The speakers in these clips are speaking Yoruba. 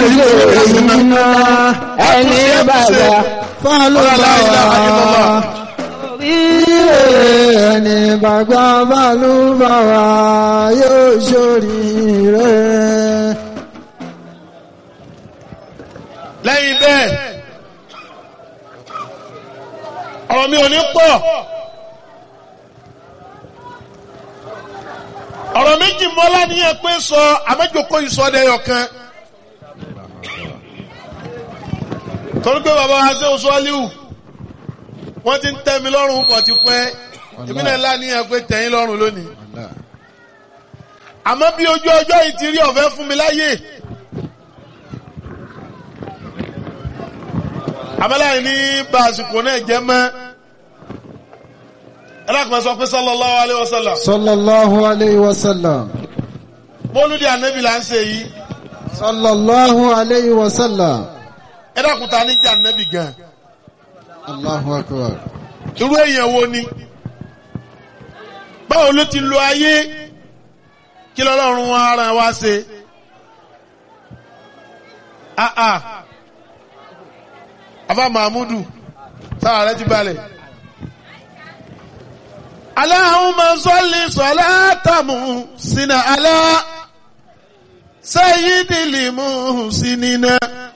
iná ẹni bàbá fálùbáwá. Ẹni bàgbà fálùbáwá yóò ṣoríire. lẹ́yìn bẹ́ẹ̀ ọ̀rọ̀ mi ò ní pọ̀ ọ̀rọ̀ méjì mọ́lá níyẹn pé sọ àmẹ́jọkọ́ ìsọdẹ̀yọ̀ kan torí pé bàbá wa ṣe oṣù aliu wọ́n ti ń tẹ́ mi lọ́rùn pọ̀ ti pẹ́ èmi náà láníyàn pé tẹ̀yìn lọ́rùn lónìí àmọ́ bí ojú ọjọ́ yìí ti rí ọ̀fẹ́ fún mi láyè. àmàlàyé ní bá àsìkò náà jẹ́ mọ́ ẹlẹ́kùnrin sọ pé sallallahu alayhi wa sallam Sallallahu alayhi wa sallam. mọ́lúdì ànábì là ń ṣe yìí Sallallahu alayhi wa sallam. ẹlẹ́kùnrin ta ní jẹ́ ànábì gan Allahu akbar. irú èèyàn wo ni báwo ló ti lo ayé kí lọ́lọ́run wa ara wa ṣe ah ah afa mahmudu sára rẹ ti balẹ̀. Allahumma salli salatamu sina ala sayyidil muhsinina.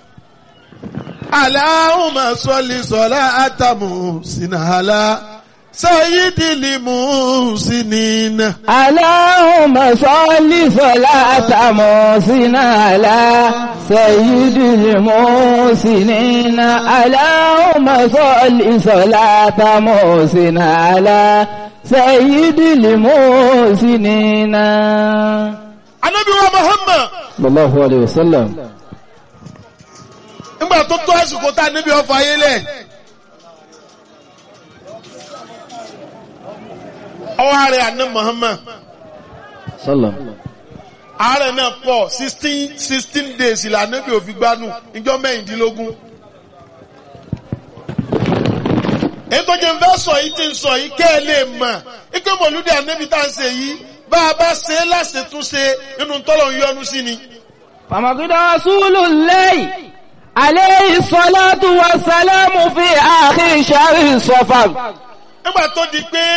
Allahumma salli salatamu sina ala sayyidil muhsinina. اللهم صل صلاة محسن على سيد المحسنين اللهم صل صلاة محسن على سيد المحسنين Ànábì wa Muhammad صلى الله عليه وسلم nígbà tó tó àsìkò tá a níbi ọfà ayé lẹ̀. ọwọ́ ààrẹ àná Muhammad صلى ààrẹ náà pọ̀ sixteen sixteen days ìlànà bí òfin gbanú ìjọ mẹ́rìndínlógún. èyí tó jẹ́ fẹ́ sọ yìí ti ń sọ yìí kẹ́ ẹ lè mọ̀ ike mọ̀lúdì ànábì tá à ń ṣe yìí bá a bá ṣe é láṣetúnṣe nínú tọ́lọ̀ ń yọnu sí ni. فمقد رسول الله عليه الصلاة والسلام في آخر شهر صفر nígbà tó di pé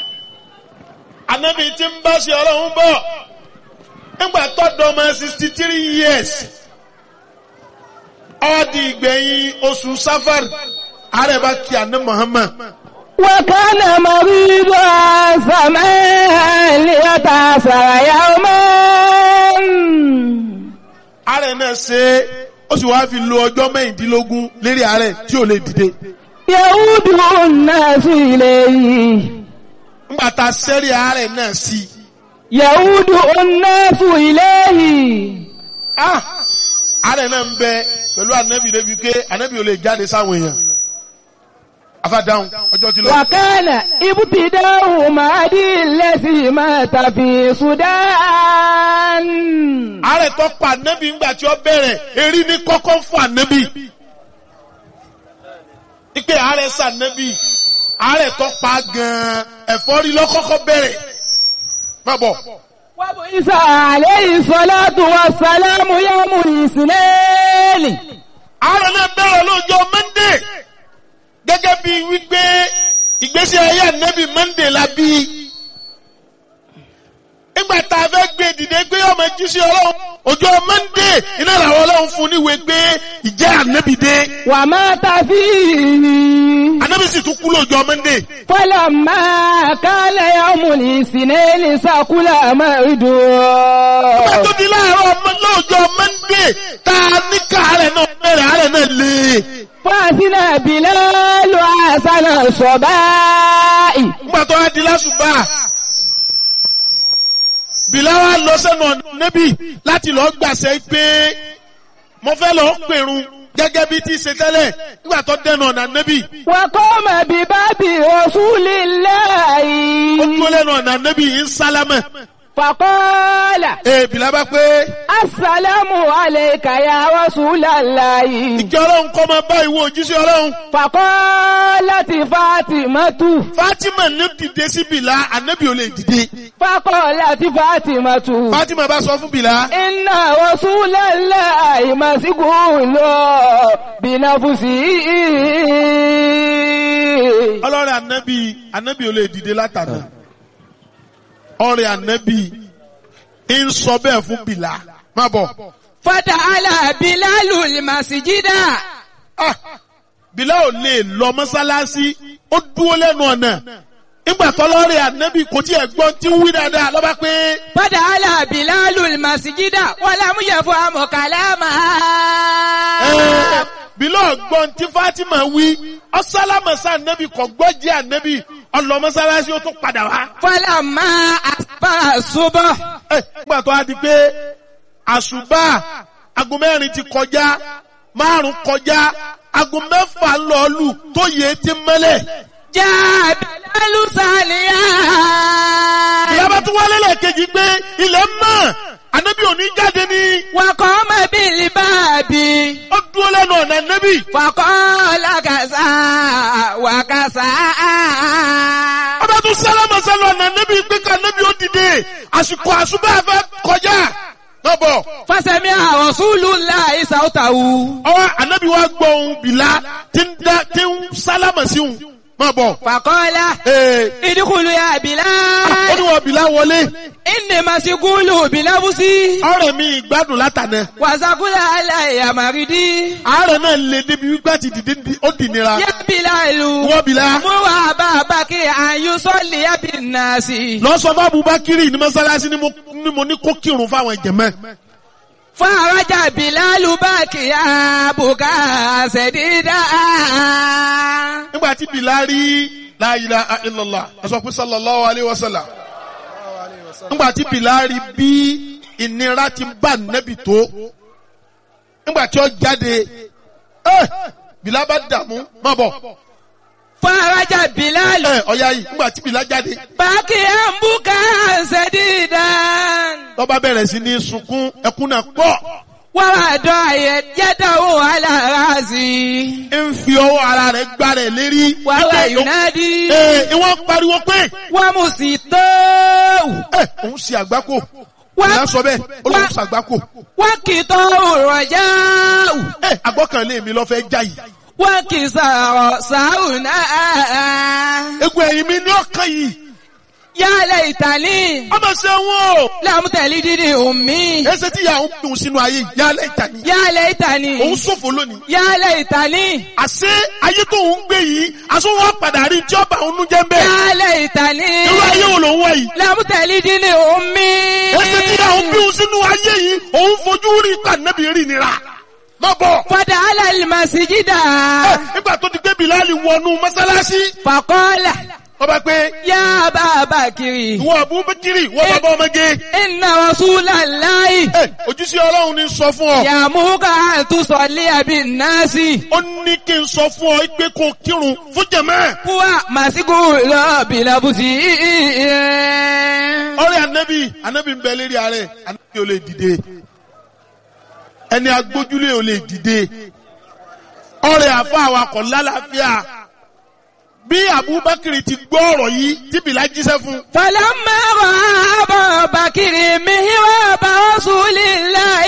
ànábì ti ń bá ṣe ọlọ́run bọ̀ nígbà tó dọ́mọ sixty three years ó di ìgbẹ̀yìn oṣù safar ààrẹ bá kí àná Muhammad. وكان مريضا سماء ليتأثر يوما ààrẹ náà ṣe é ó sì wáá fi lo ọjọ́ mẹ́rìndínlógún lérí ààrẹ tí ò lè dìde. يعود الناس إليه nígbà tá a sẹ́rí ààrẹ náà sí i. يعود الناس إليه ah ààrẹ náà ń bẹ pẹ̀lú ànábì débi pé ànábì ò lè jáde sáwọn èèyàn. afádáhùn ọjọ́ ti lọ. وكان ابتداء مهدي الذي مات في السودان ààrẹ tó pa ànábì ńgbà tí ó bẹ̀rẹ̀ erí ní kọ́kọ́ fún ànábì. ipe ààrẹ sànábì ààrẹ tó pa gan-an ẹ̀fọ́rí lọ́kọ́kọ́ bẹ̀rẹ̀. má bọ̀. وبعث عليه الصلاة والسلام يوم الاثنين ààrẹ náà bẹ̀rẹ̀ lọ́jọ́ mọ́ndé gẹ́gẹ́ bí wípé ìgbésí ayé ànábì mọ́ndé la bí. nígbà tá a fẹ́ gbé dìde gbé ọmọ jíṣẹ́ ọlọ́run ọjọ́ mọ́ndé iná làwọn ọlọ́run fún níwèé gbé ìjẹ́ ànábì dé. ومات فيه ànábì sì tún kú lọ́jọ́ mọ́ndé. فلما كان يوم الاثنين سكل مرده nígbà tó di láàárọ̀ ọmọ lọ́jọ́ mọ́ndé tá a ní káàárẹ̀ náà bẹ̀rẹ̀ àárẹ̀ náà lé. فأثنى بلال حسن الصباء nígbà tó wá di lásùbà bìláwà lọ sẹ́nu ọ̀nà níbí láti lọ gbàṣẹ pé mo fẹ́ lọ pèrun gẹ́gẹ́ bí ti ṣe tẹ́lẹ̀ nígbà tó dẹnu ọ̀nà níbí وقام بباب رسول ó الله dúró lẹ́nu ọ̀nà níbí ń sálámẹ̀ فقال ee bìlá bá pé السلام عليك يا رسول الله ìjọ ọlọ́run kọ́ máa bá ìwọ òjíṣẹ́ ọlọ́run فقالت فاطمة Fatima ní dìde sí bìlá ànábì ò lè dìde فقالت فاطمة Fatima bá sọ fún bìlá إن رسول الله مسجون بنفسه ọlọ́rẹ̀ ànábì ànábì ò lè dìde látàná ọ̀rẹ́ ànábì ń sọ bẹ́ẹ̀ fún bìlá má bọ̀ فتعالى بلال المسجد ah bìlá ò lè lọ mọ́sálásí ó dúró lẹ́nu ọ̀nà nígbà tọ́lọ́rẹ̀ ànábì kò tí ẹ̀ gbọ́n tí ń wí dáadáa lọ́ba pé فتعالى بلال المسجد ولم يفهم كلامها ẹ̀ bìlá ọ̀gbọ́n tí Fatima wí ọ̀sálámọ̀sá ànábì kò gbọ́ jẹ́ ànábì ọlọ mọ́sálásí ó tún padà wá. فلما أصبح الصبح ẹ̀ nígbà tó a di pé àṣùbà aago mẹ́rin ti kọjá márùn kọjá aago mẹ́fà ń lọ lù tó yẹ ti mẹ́lẹ̀. جاء بلال ساليا ìyábá tún wálé lẹ́ẹ̀kejì pé ilẹ̀ mọ́ ànábì òní jáde ní وقام بالباب ó dúró lẹ́nu ọ̀nà ànábì. فقال كذا وكذا ọba tún sálámà sálọ ọ̀nà ànábì pé ká ànábì ó dìde àsìkò àṣùbà fẹ́ kọjá. lọ́bọ̀ فسمع رسول الله صوته ọwọ́ ànábì wa gbọ́ ohun bìlá tí ń dá tí ń sálámà sí òun má bọ̀. فقال ee ادخلوا يا ó بلال ní wọn bìlá wọlé إني مسجون بنفسي ọ̀rẹ́ mi ìgbádùn látànà وسقل علي مريدي àárẹ̀ náà lè débi wípé àti dìde di- ó dì nira يا بلال wọ́n bìlá مر أبا بكر أن يصلي بالناس lọ sọ fún Abubakiri ní mọ́sálásí ni mo ní mo ní kó kírun fáwọn ìjẹ̀mẹ́ فرجع بلال باكيا بكاء سديدا nígbà tí bìlá rí la ilaha illallah ẹ sọ pé sallallahu alayhi wa sallam nígbà tí bìlá rí bí ìnira ti bá nẹ́bì tó nígbà tí ó jáde ẹ bìlá bá dààmú má bọ̀ فرجع بلال ẹ ọ̀ya yìí nígbà tí bìlá jáde باكيا بكاء سديدا lọ́ba bẹ̀rẹ̀ sí ní sunkún ẹkún náà pọ̀ ووضع يده على راسي ń fi ọwọ́ ara rẹ̀ gbá rẹ̀ lérí وهو Ike- ينادي Ee, ìwọ́n pariwo pé ومسيطه ẹ òun ṣe àgbákò Wá- ìyá sọ bẹ́ẹ̀ ó lóun wá- ṣe àgbákò وكتاه الرجاء ẹ àgbọ́kànlé mi lọ fẹ́ já yìí وكسر ساونا egun ẹ̀yìn mi ní ọ̀kan yìí يا ليتني ọmọ ṣe wọn o لم تلدني أمي ẹsẹ̀ tí ìyá òun dùn sínú ayé yìí yálẹ̀ ìtàní يا ليتني òun ṣòfò lónìí يا ليتني àṣé ayé tó ń gbé yìí aṣọ wọn padà rí tí ọba òun jẹ́ ń bẹ́ẹ̀ يا ليتني irú ayé wo lòun wá yìí لم تلدني أمي ẹsẹ̀ tí ìyá òun bí òun sínú ayé yìí òun fojú rí pàǹdẹ́bì rí nira má bọ̀. فدخل المسجد Ẹ, nígbà tó ti gbé Bìláàlì wọnú mọ́sálásí فقال wọ́n bá pé يا أبا بكر ìwọ Abubakiri wọ́n bàbá ọmọge إن رسول الله Ẹ, ojúṣe ọlọ́run ní sọ fún ọ يأمرك أن تصلي بالناس ó ní kí n sọ fún ọ pé kó kírun fún jẹ̀mẹ́ هو مسجون بلبسه ọ̀rẹ́ anabi anabi ń bẹ lérí ààrẹ anabi ò lè dìde ẹni agbójúlé ò lè dìde ọ̀rẹ́ àfa awakọ̀ lálàáfíà bí Abubakiri ti gbọ́ ọ̀rọ̀ yìí tí Bìlá jíṣẹ́ fún فلما رأى أبا بكر مهراب رسول الله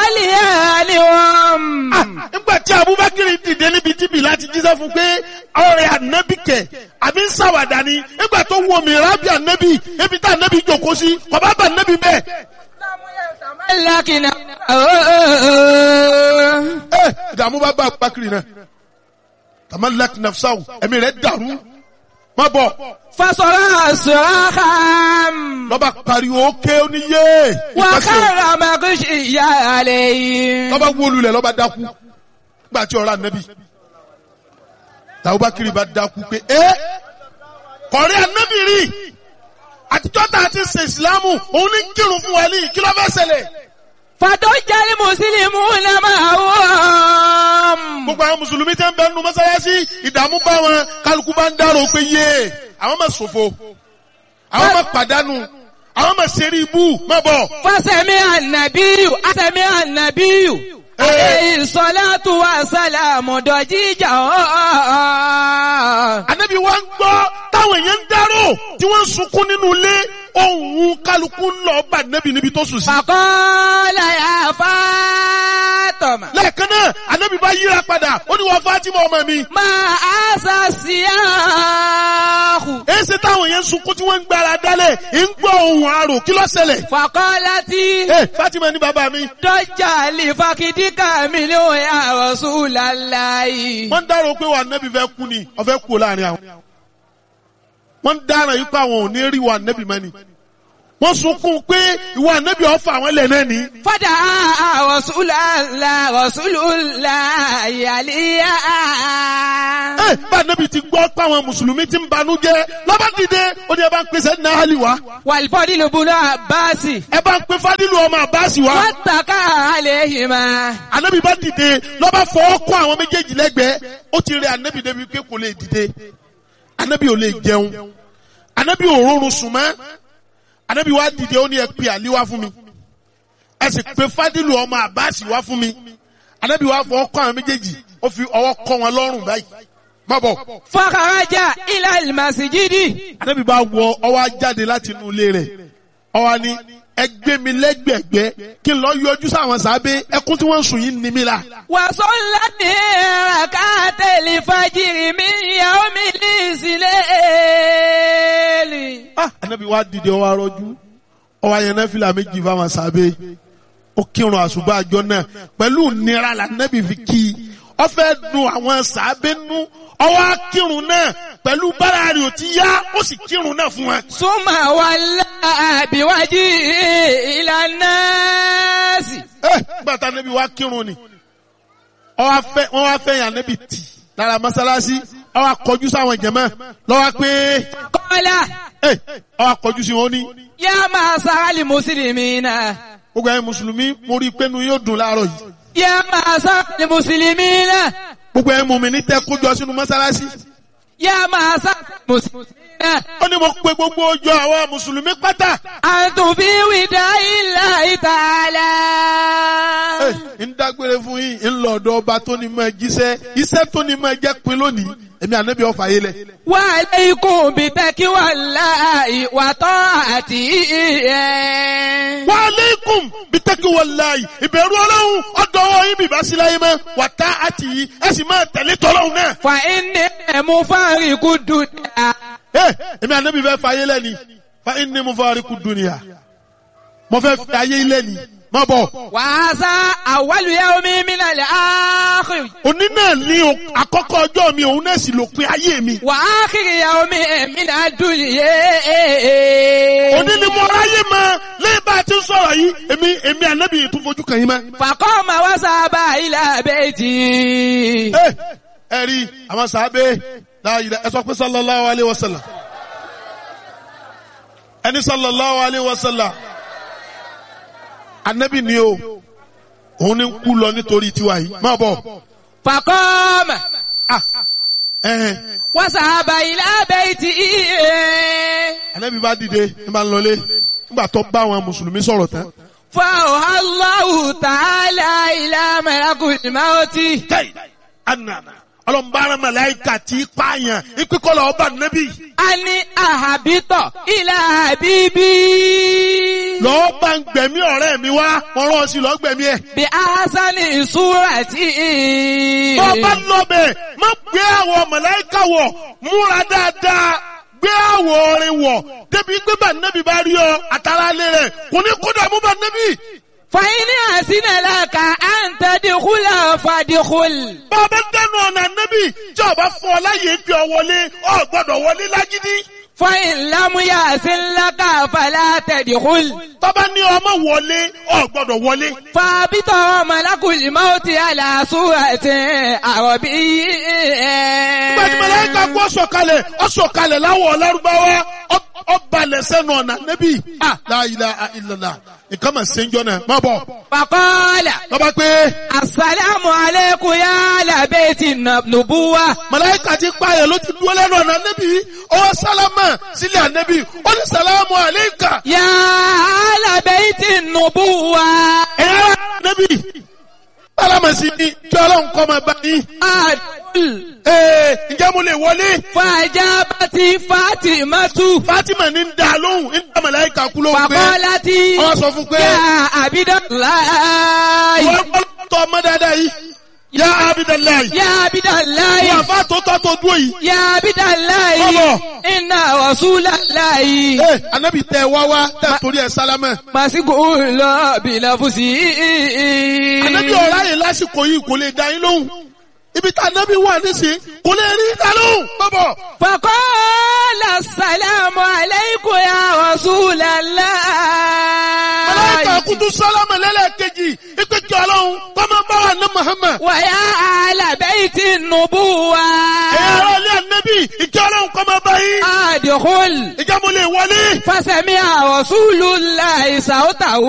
خاليانهم Ah, nígbà tí Abubakar dìde níbi tí Bìlá ti jíṣẹ́ fún pé ọ̀rẹ́ ànábì kẹ̀ àbí ń ṣàwàdà ni nígbà tó wọ mìíràn bí ànábì ebi tá ànábì jókòó sí kọ̀bá bá ànábì bẹ́ẹ̀. لكن ẹ ìdààmú bá bá Abubakar náà tamalak nafsahu ẹ̀mí rẹ̀ dàrú má bọ̀ فصرع صراخا lọ́ba pariwo ké oníyé ìpàṣẹ وخر مغشيا عليه lọ́ba wólulẹ̀ lọ́ba dákú nígbà tí ọ̀rọ̀ ànábì Abubakar bá dákú pé ẹ́ kọ̀rí ànábì rí àtijọ́ tá a ti ṣe ìsìlámù òun ní kírun fún wa ní kí ló fẹ́ ṣẹlẹ̀. فضج المسلمون معهم gbogbo àwọn mùsùlùmí tẹ́ ń bẹ nínú mọ́sálásí ìdààmú bá wọn kálukú bá ń dárò pé yé àwọn máa ṣòfò àwọn máa pàdánù àwọn ọmọ ṣeré ibú má bọ̀. Fọ́sẹ̀mí ànàbíyù, àsẹ̀mí ànàbíyù. Eh. Àlẹ́ ìsọ́látù wa sálàmù dọ̀jíjà ọ̀. Ànábì wa ń gbọ́ táwọn èèyàn ń dárò tí wọ́n ń sunkún nínú ilé ohun kálukú ń lọ bá Ànábì níbi tó sùn sí. Fàkọ́lá yà Fátọ̀mà. Lẹ́ẹ̀kan náà Ànábì bá yíra padà ó ní wọ́n Fátímà ọmọ mi. Máa àṣà sí àhù. Èsì táwọn èèyàn ń sunkún tí wọ́n ń gbára dálẹ̀ ń gbọ́ ohun àrò kí ló ṣẹlẹ̀. Fàkọ́lá tí Ẹ Fátímà ní bàbá mi. dọ́jà lè fàkìdíkà mi ló yà Rasúlàláhì. Wọ́n ń dárò pé wà Ànábì fẹ́ kú ni ọ̀fẹ́ kú láàrin àwọn. Wọ́n ń dárò yí pé àwọn ò ní rí wà Ànábì mọ́ ni. Wọ́n sunkún pé ìwà Ànábì ọ̀fà àwọn ilẹ̀ náà ni. Fọ́dà Rasúlàlá Rasúlùláhì àlíyá. Ẹ bá Ànábì ti gbọ́ pé àwọn Mùsùlùmí ti ń banú jẹ́ lọ́ba dìde ó ní ẹ bá ń pèsè ní Ahali wá. Wàlífọ́dí ló bunú Àbáàsì. Ẹ bá ń pe Fádìlù ọmọ Àbáàsì wá. Wọ́n tàkà àléhìmá. Ànábì bá dìde lọ́ba fọwọ́ kọ́ àwọn méjèèjì lẹ́gbẹ̀ẹ́ ó ti rẹ Ànábì débi pé kò lè dìde. Ànábì ò lè jẹun. Ànábì ò rọrùn sùn mọ́. Ànábì wá dìde ó ní ẹ pe Àlí wá fún mi. Ẹ sì pe Fádìlù ọmọ Àbáàsì wá fún mi. Ànábì wá fọwọ́ kọ́ àwọn méjèèjì ó fi ọwọ́ kọ́ wọn lọ́rùn báyìí. Má bọ̀. Fọ́kàrájà ilẹ̀ ìmàsìjídì. Ànábì bá wọ ọwọ́ jáde láti inú ilé rẹ̀. Ọwọ́ ni ẹ gbé mi lẹ́gbẹ̀gbẹ́ kí n lọ yọjú sáwọn sábẹ́ ẹkún tí wọ́n ń sùn yìí ní mi la. Wàsó ńlá ní ràkátẹ̀lì fàjìrì mi ìyàwó mi ní ìsìlẹ̀. Ah, Ànábì wa dìde ọwọ́ arọ́jú ọwọ́ ayẹnẹ fìlà méjì fáwọn sábẹ́ ó kírun àṣùbà àjọ náà pẹ̀lú nira la Ànábì fi kí i ó fẹ́ dùn àwọn sábẹ́ nú ọwọ́ akírun náà pẹ̀lú bára rẹ̀ ò ti yá ó sì kírun náà fún wọn. Súnmà wà láàbíwájú ìlànà sí. ẹ gbàtà Ànábì wa kírun ni ọwọ́ afẹ́ wọ́n wá fẹ́ yàn Ànábì tì lára mọ́sálásí ọwọ́ akọjú sáwọn jẹ̀mọ́ lọ́wọ́ pé Kọ́lá ẹ ọwọ́ akọjú sí wọn ní yá máa sáálì mùsùlùmí náà. gbogbo ẹ̀yin mùsùlùmí mo rí i pé nu yóò dùn láàárọ̀ yìí. Yá máa sáálì mùsùlùmí náà. gbogbo ẹ̀ mú mi ní tẹ́ kójọ sínú mọ́sálásí. Yá máa sáálì mùsùlùmí náà. ó ní mo pe gbogbo ọjọ́ àwọn mùsùlùmí pátá. Àtùnfí wìdá ilà ìtàlá. ẹ ń dágbére fún yín ń lọ ọ̀dọ̀ ọba tó ní mọ jíṣẹ́ iṣẹ́ tó ní mọ jẹ́ pin lónìí èmi ànábì ọ̀fà yé lẹ̀. Wà lẹ́ikùn bí tẹ́kí wà láàyè wà tọ́ àti ìyẹn. wa aleikum bitaki wallahi ìbẹ̀rù ọlọ́run ọ̀dọ̀ ọwọ́ yín bìbá sí láyé mọ́ wà tá àti yìí ẹ sì máa tẹ̀lé tọ́lọ́run náà. Fà inni ẹ̀mú fáríkù dùdà. ẹ èmi ànábì fẹ́ fa ayé lẹ́ni fa inni mufariqu dunya mo fẹ́ fi ayé lẹ́ni má bọ̀. Wà á sá àwálù yá omi mílẹ̀ lẹ́ áàkìrì. òní náà ní o- àkọ́kọ́ ọjọ́ mi òun náà sì lópin ayé mi. Wà á kiri yá omi mílẹ̀ dùn yé. òní ni mo ráyè mọ lẹ́yìn bá a ti ń sọ̀rọ̀ yìí èmi èmi ànábì yìí tún fojú kàn yín mọ́. Fàkọ́ ma wá sábà ilà bẹ́ẹ̀tì. ẹ ẹ rí àwọn sàábé láàyè ẹ sọ pé sallallahu alayhi wa sallam ẹni sallallahu alayhi wa sallam ànábì ni o òun ni ń kú lọ nítorí tiwa yìí má bọ̀ Fàkọ́ ma ah ẹ̀hẹ̀n wá sábà ilà bẹ́ẹ̀tì. ànábì bá dìde ní bá ń lọlé nígbà tó bá àwọn mùsùlùmí sọ̀rọ̀ tán. فأوحى الله تعالى إلى ملك الموت tẹ́yì ànànà ọlọ́mbàrán màláìkà tí í pààyàn ìpínkọ́lọ̀ ọba nẹ́bí أن أهبط إلى حبيبي lọ́ọ́ bá ń gbẹ̀mí ọ̀rẹ́ mi wá wọ́n rán ọ sí lọ́ọ́ gbẹ̀mí ẹ̀. بأحسن صورة tó bá lọ bẹ̀ má gbé àwọ̀ màláìkà wọ̀ múra dáadáa gbé àwọ̀ orin wọ̀ débi pé bá nẹ́bí bá rí ọ àtàrà lé rẹ̀ kò ní kódà mú bá nẹ́bí. فإن أحسن لك أن تدخل فادخل bá a bá dẹnu ọ̀nà nẹ́bí tí ọba fún ọ láyé gbé ọ wọlé ọ gbọ́dọ̀ wọlé lágídí. فإن لم يحسن لك فلا تدخل tọ́ba ní ọmọ wọlé ọ gbọ́dọ̀ wọlé. فابط ملك الموت على صورة عربي Gbẹ̀dì mẹlẹ́ka kú ọ̀sọ̀kalẹ̀ ọ̀sọ̀kalẹ̀ láwọ̀ ọ̀lárúbáwá ọ̀balẹ̀ sẹ́nu ọ̀nà nẹ́bí. La ilaha illallah nǹkan mà ṣe ń jọ náà má bọ̀ Fàkọ́lá. lọ́ba pé Àsàlámù alékún yá làbẹ́ẹ̀tì nùbúwá. màláìka ti pààyàn ló ti dúró lẹ́nu ọ̀nà ànẹ́bí ọwọ́ sálámà sílẹ̀ ànẹ́bí ó ní sàlámù àléékà Yá làbẹ́ẹ̀tì nùbúwá. ẹ̀yà ànẹ́bí sálámà sí ni kí ọlọ́run kọ́ máa bá yín. Àdùl. Ee, ǹjẹ́ mo lè wọlé? Fàjábàtì Fátímátù. Fátímà ní ń da lóhùn, ń dá màláìka kú lóhùn pé Fàkọ́látì. wọ́n sọ fún pé Yá Abídọ́láì. wọ́n kọ́ tọ́ ọmọ dáadáa yìí. Yá Abidalayi. Yá Abídọ́láì. Wọ́n àfa tó tọ́ tó dúró yìí. Yá Abídọ́láì. Bọ́bọ̀. Iná Rasúláláì. Ee, ànábì tẹ wá wá tẹ torí ẹ sálámà. Màsíkò lọ bìlàfùsì. Ànábì ọ̀rá yìí lásìkò yìí kò lè dá yín lóhùn. Ibi tá ànábì wà nísìnyí kò lè rí dá lóhùn. Bọ́bọ̀. فقال السلام عليكم يا رسول الله Màláìka kutu sálámà lẹ́lẹ́kejì. Ipe kí ọlọ́run kọ́ máa bá wa ní Muhammad. ويا أهل بيت النبوة Ẹ̀yà ara ilé ànábì. Ìkí ọlọ́run kọ́ máa bá yín. أدخل Ìjà mo lè wọlé. فسمع رسول الله صوته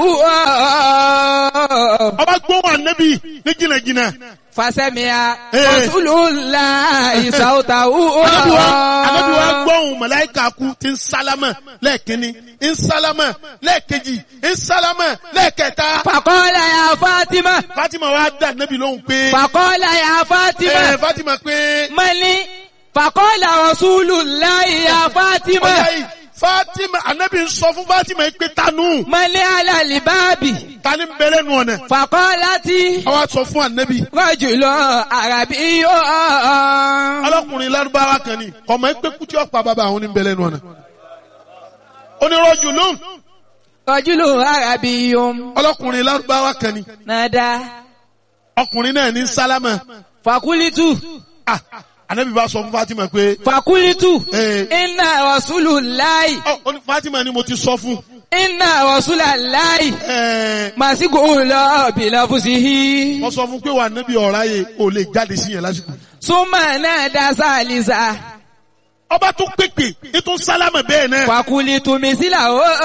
Ọba gbóhùn ànábì ní jìnnàjìnnà. فسمع Eh. رسول الله صوته Ànábì wa Ànábì wa gbóhùn màláìka kú ti ń sálámà lẹ́ẹ̀kínní, ń sálámà lẹ́ẹ̀kejì, ń sálámà lẹ́ẹ̀kẹta. فقال يا فاطمة Fátímà wa dá ànábì lóhùn pé. فقال يا Ẹ فاطمة Fátímà pé. mali fàkọ́lá rasulullahi ya fatima Ọjà yìí Fátímà ànábì ń sọ fún Fátímà yìí pé tanú. mali alalibabi Tani ń bẹ̀rẹ̀ nù ọ̀nà. fàkọ́lá tí Àwa sọ fún ànábì. rọ́jùlọ àràbí yóò Ọlọ́kùnrin lárúbáwá kan ni. Ọmọ ẹgbẹ́ kútí ọ̀pá bàbá àwọn oníbẹ̀rẹ̀ nù ọ̀nà. Onírọ̀jù lóhùn. rọ́jùlọ àràbí yóò Ọlọ́kùnrin lárúbáwá kan ni. nàdá Ọkùnrin náà ní sálámà. fàkúlítù Ah, Ànábì bá sọ fún Fátímà pé. fàkúlítù Eh. iná rasulullahi Ọ, ó ní Fátímà ni mo ti sọ fún. iná rasulullahi Ẹ̀ẹ́, màsíkò lọ bìlàfùsìhì Wọ́n sọ fún pé wà nábì ọ̀rá yẹ ò lè jáde sí yẹn lásìkò. súnmọ́ náà dá sálísà. Ọba tún pèpè, ètò sálámà bẹ́ẹ̀ náà. Fakulitu misila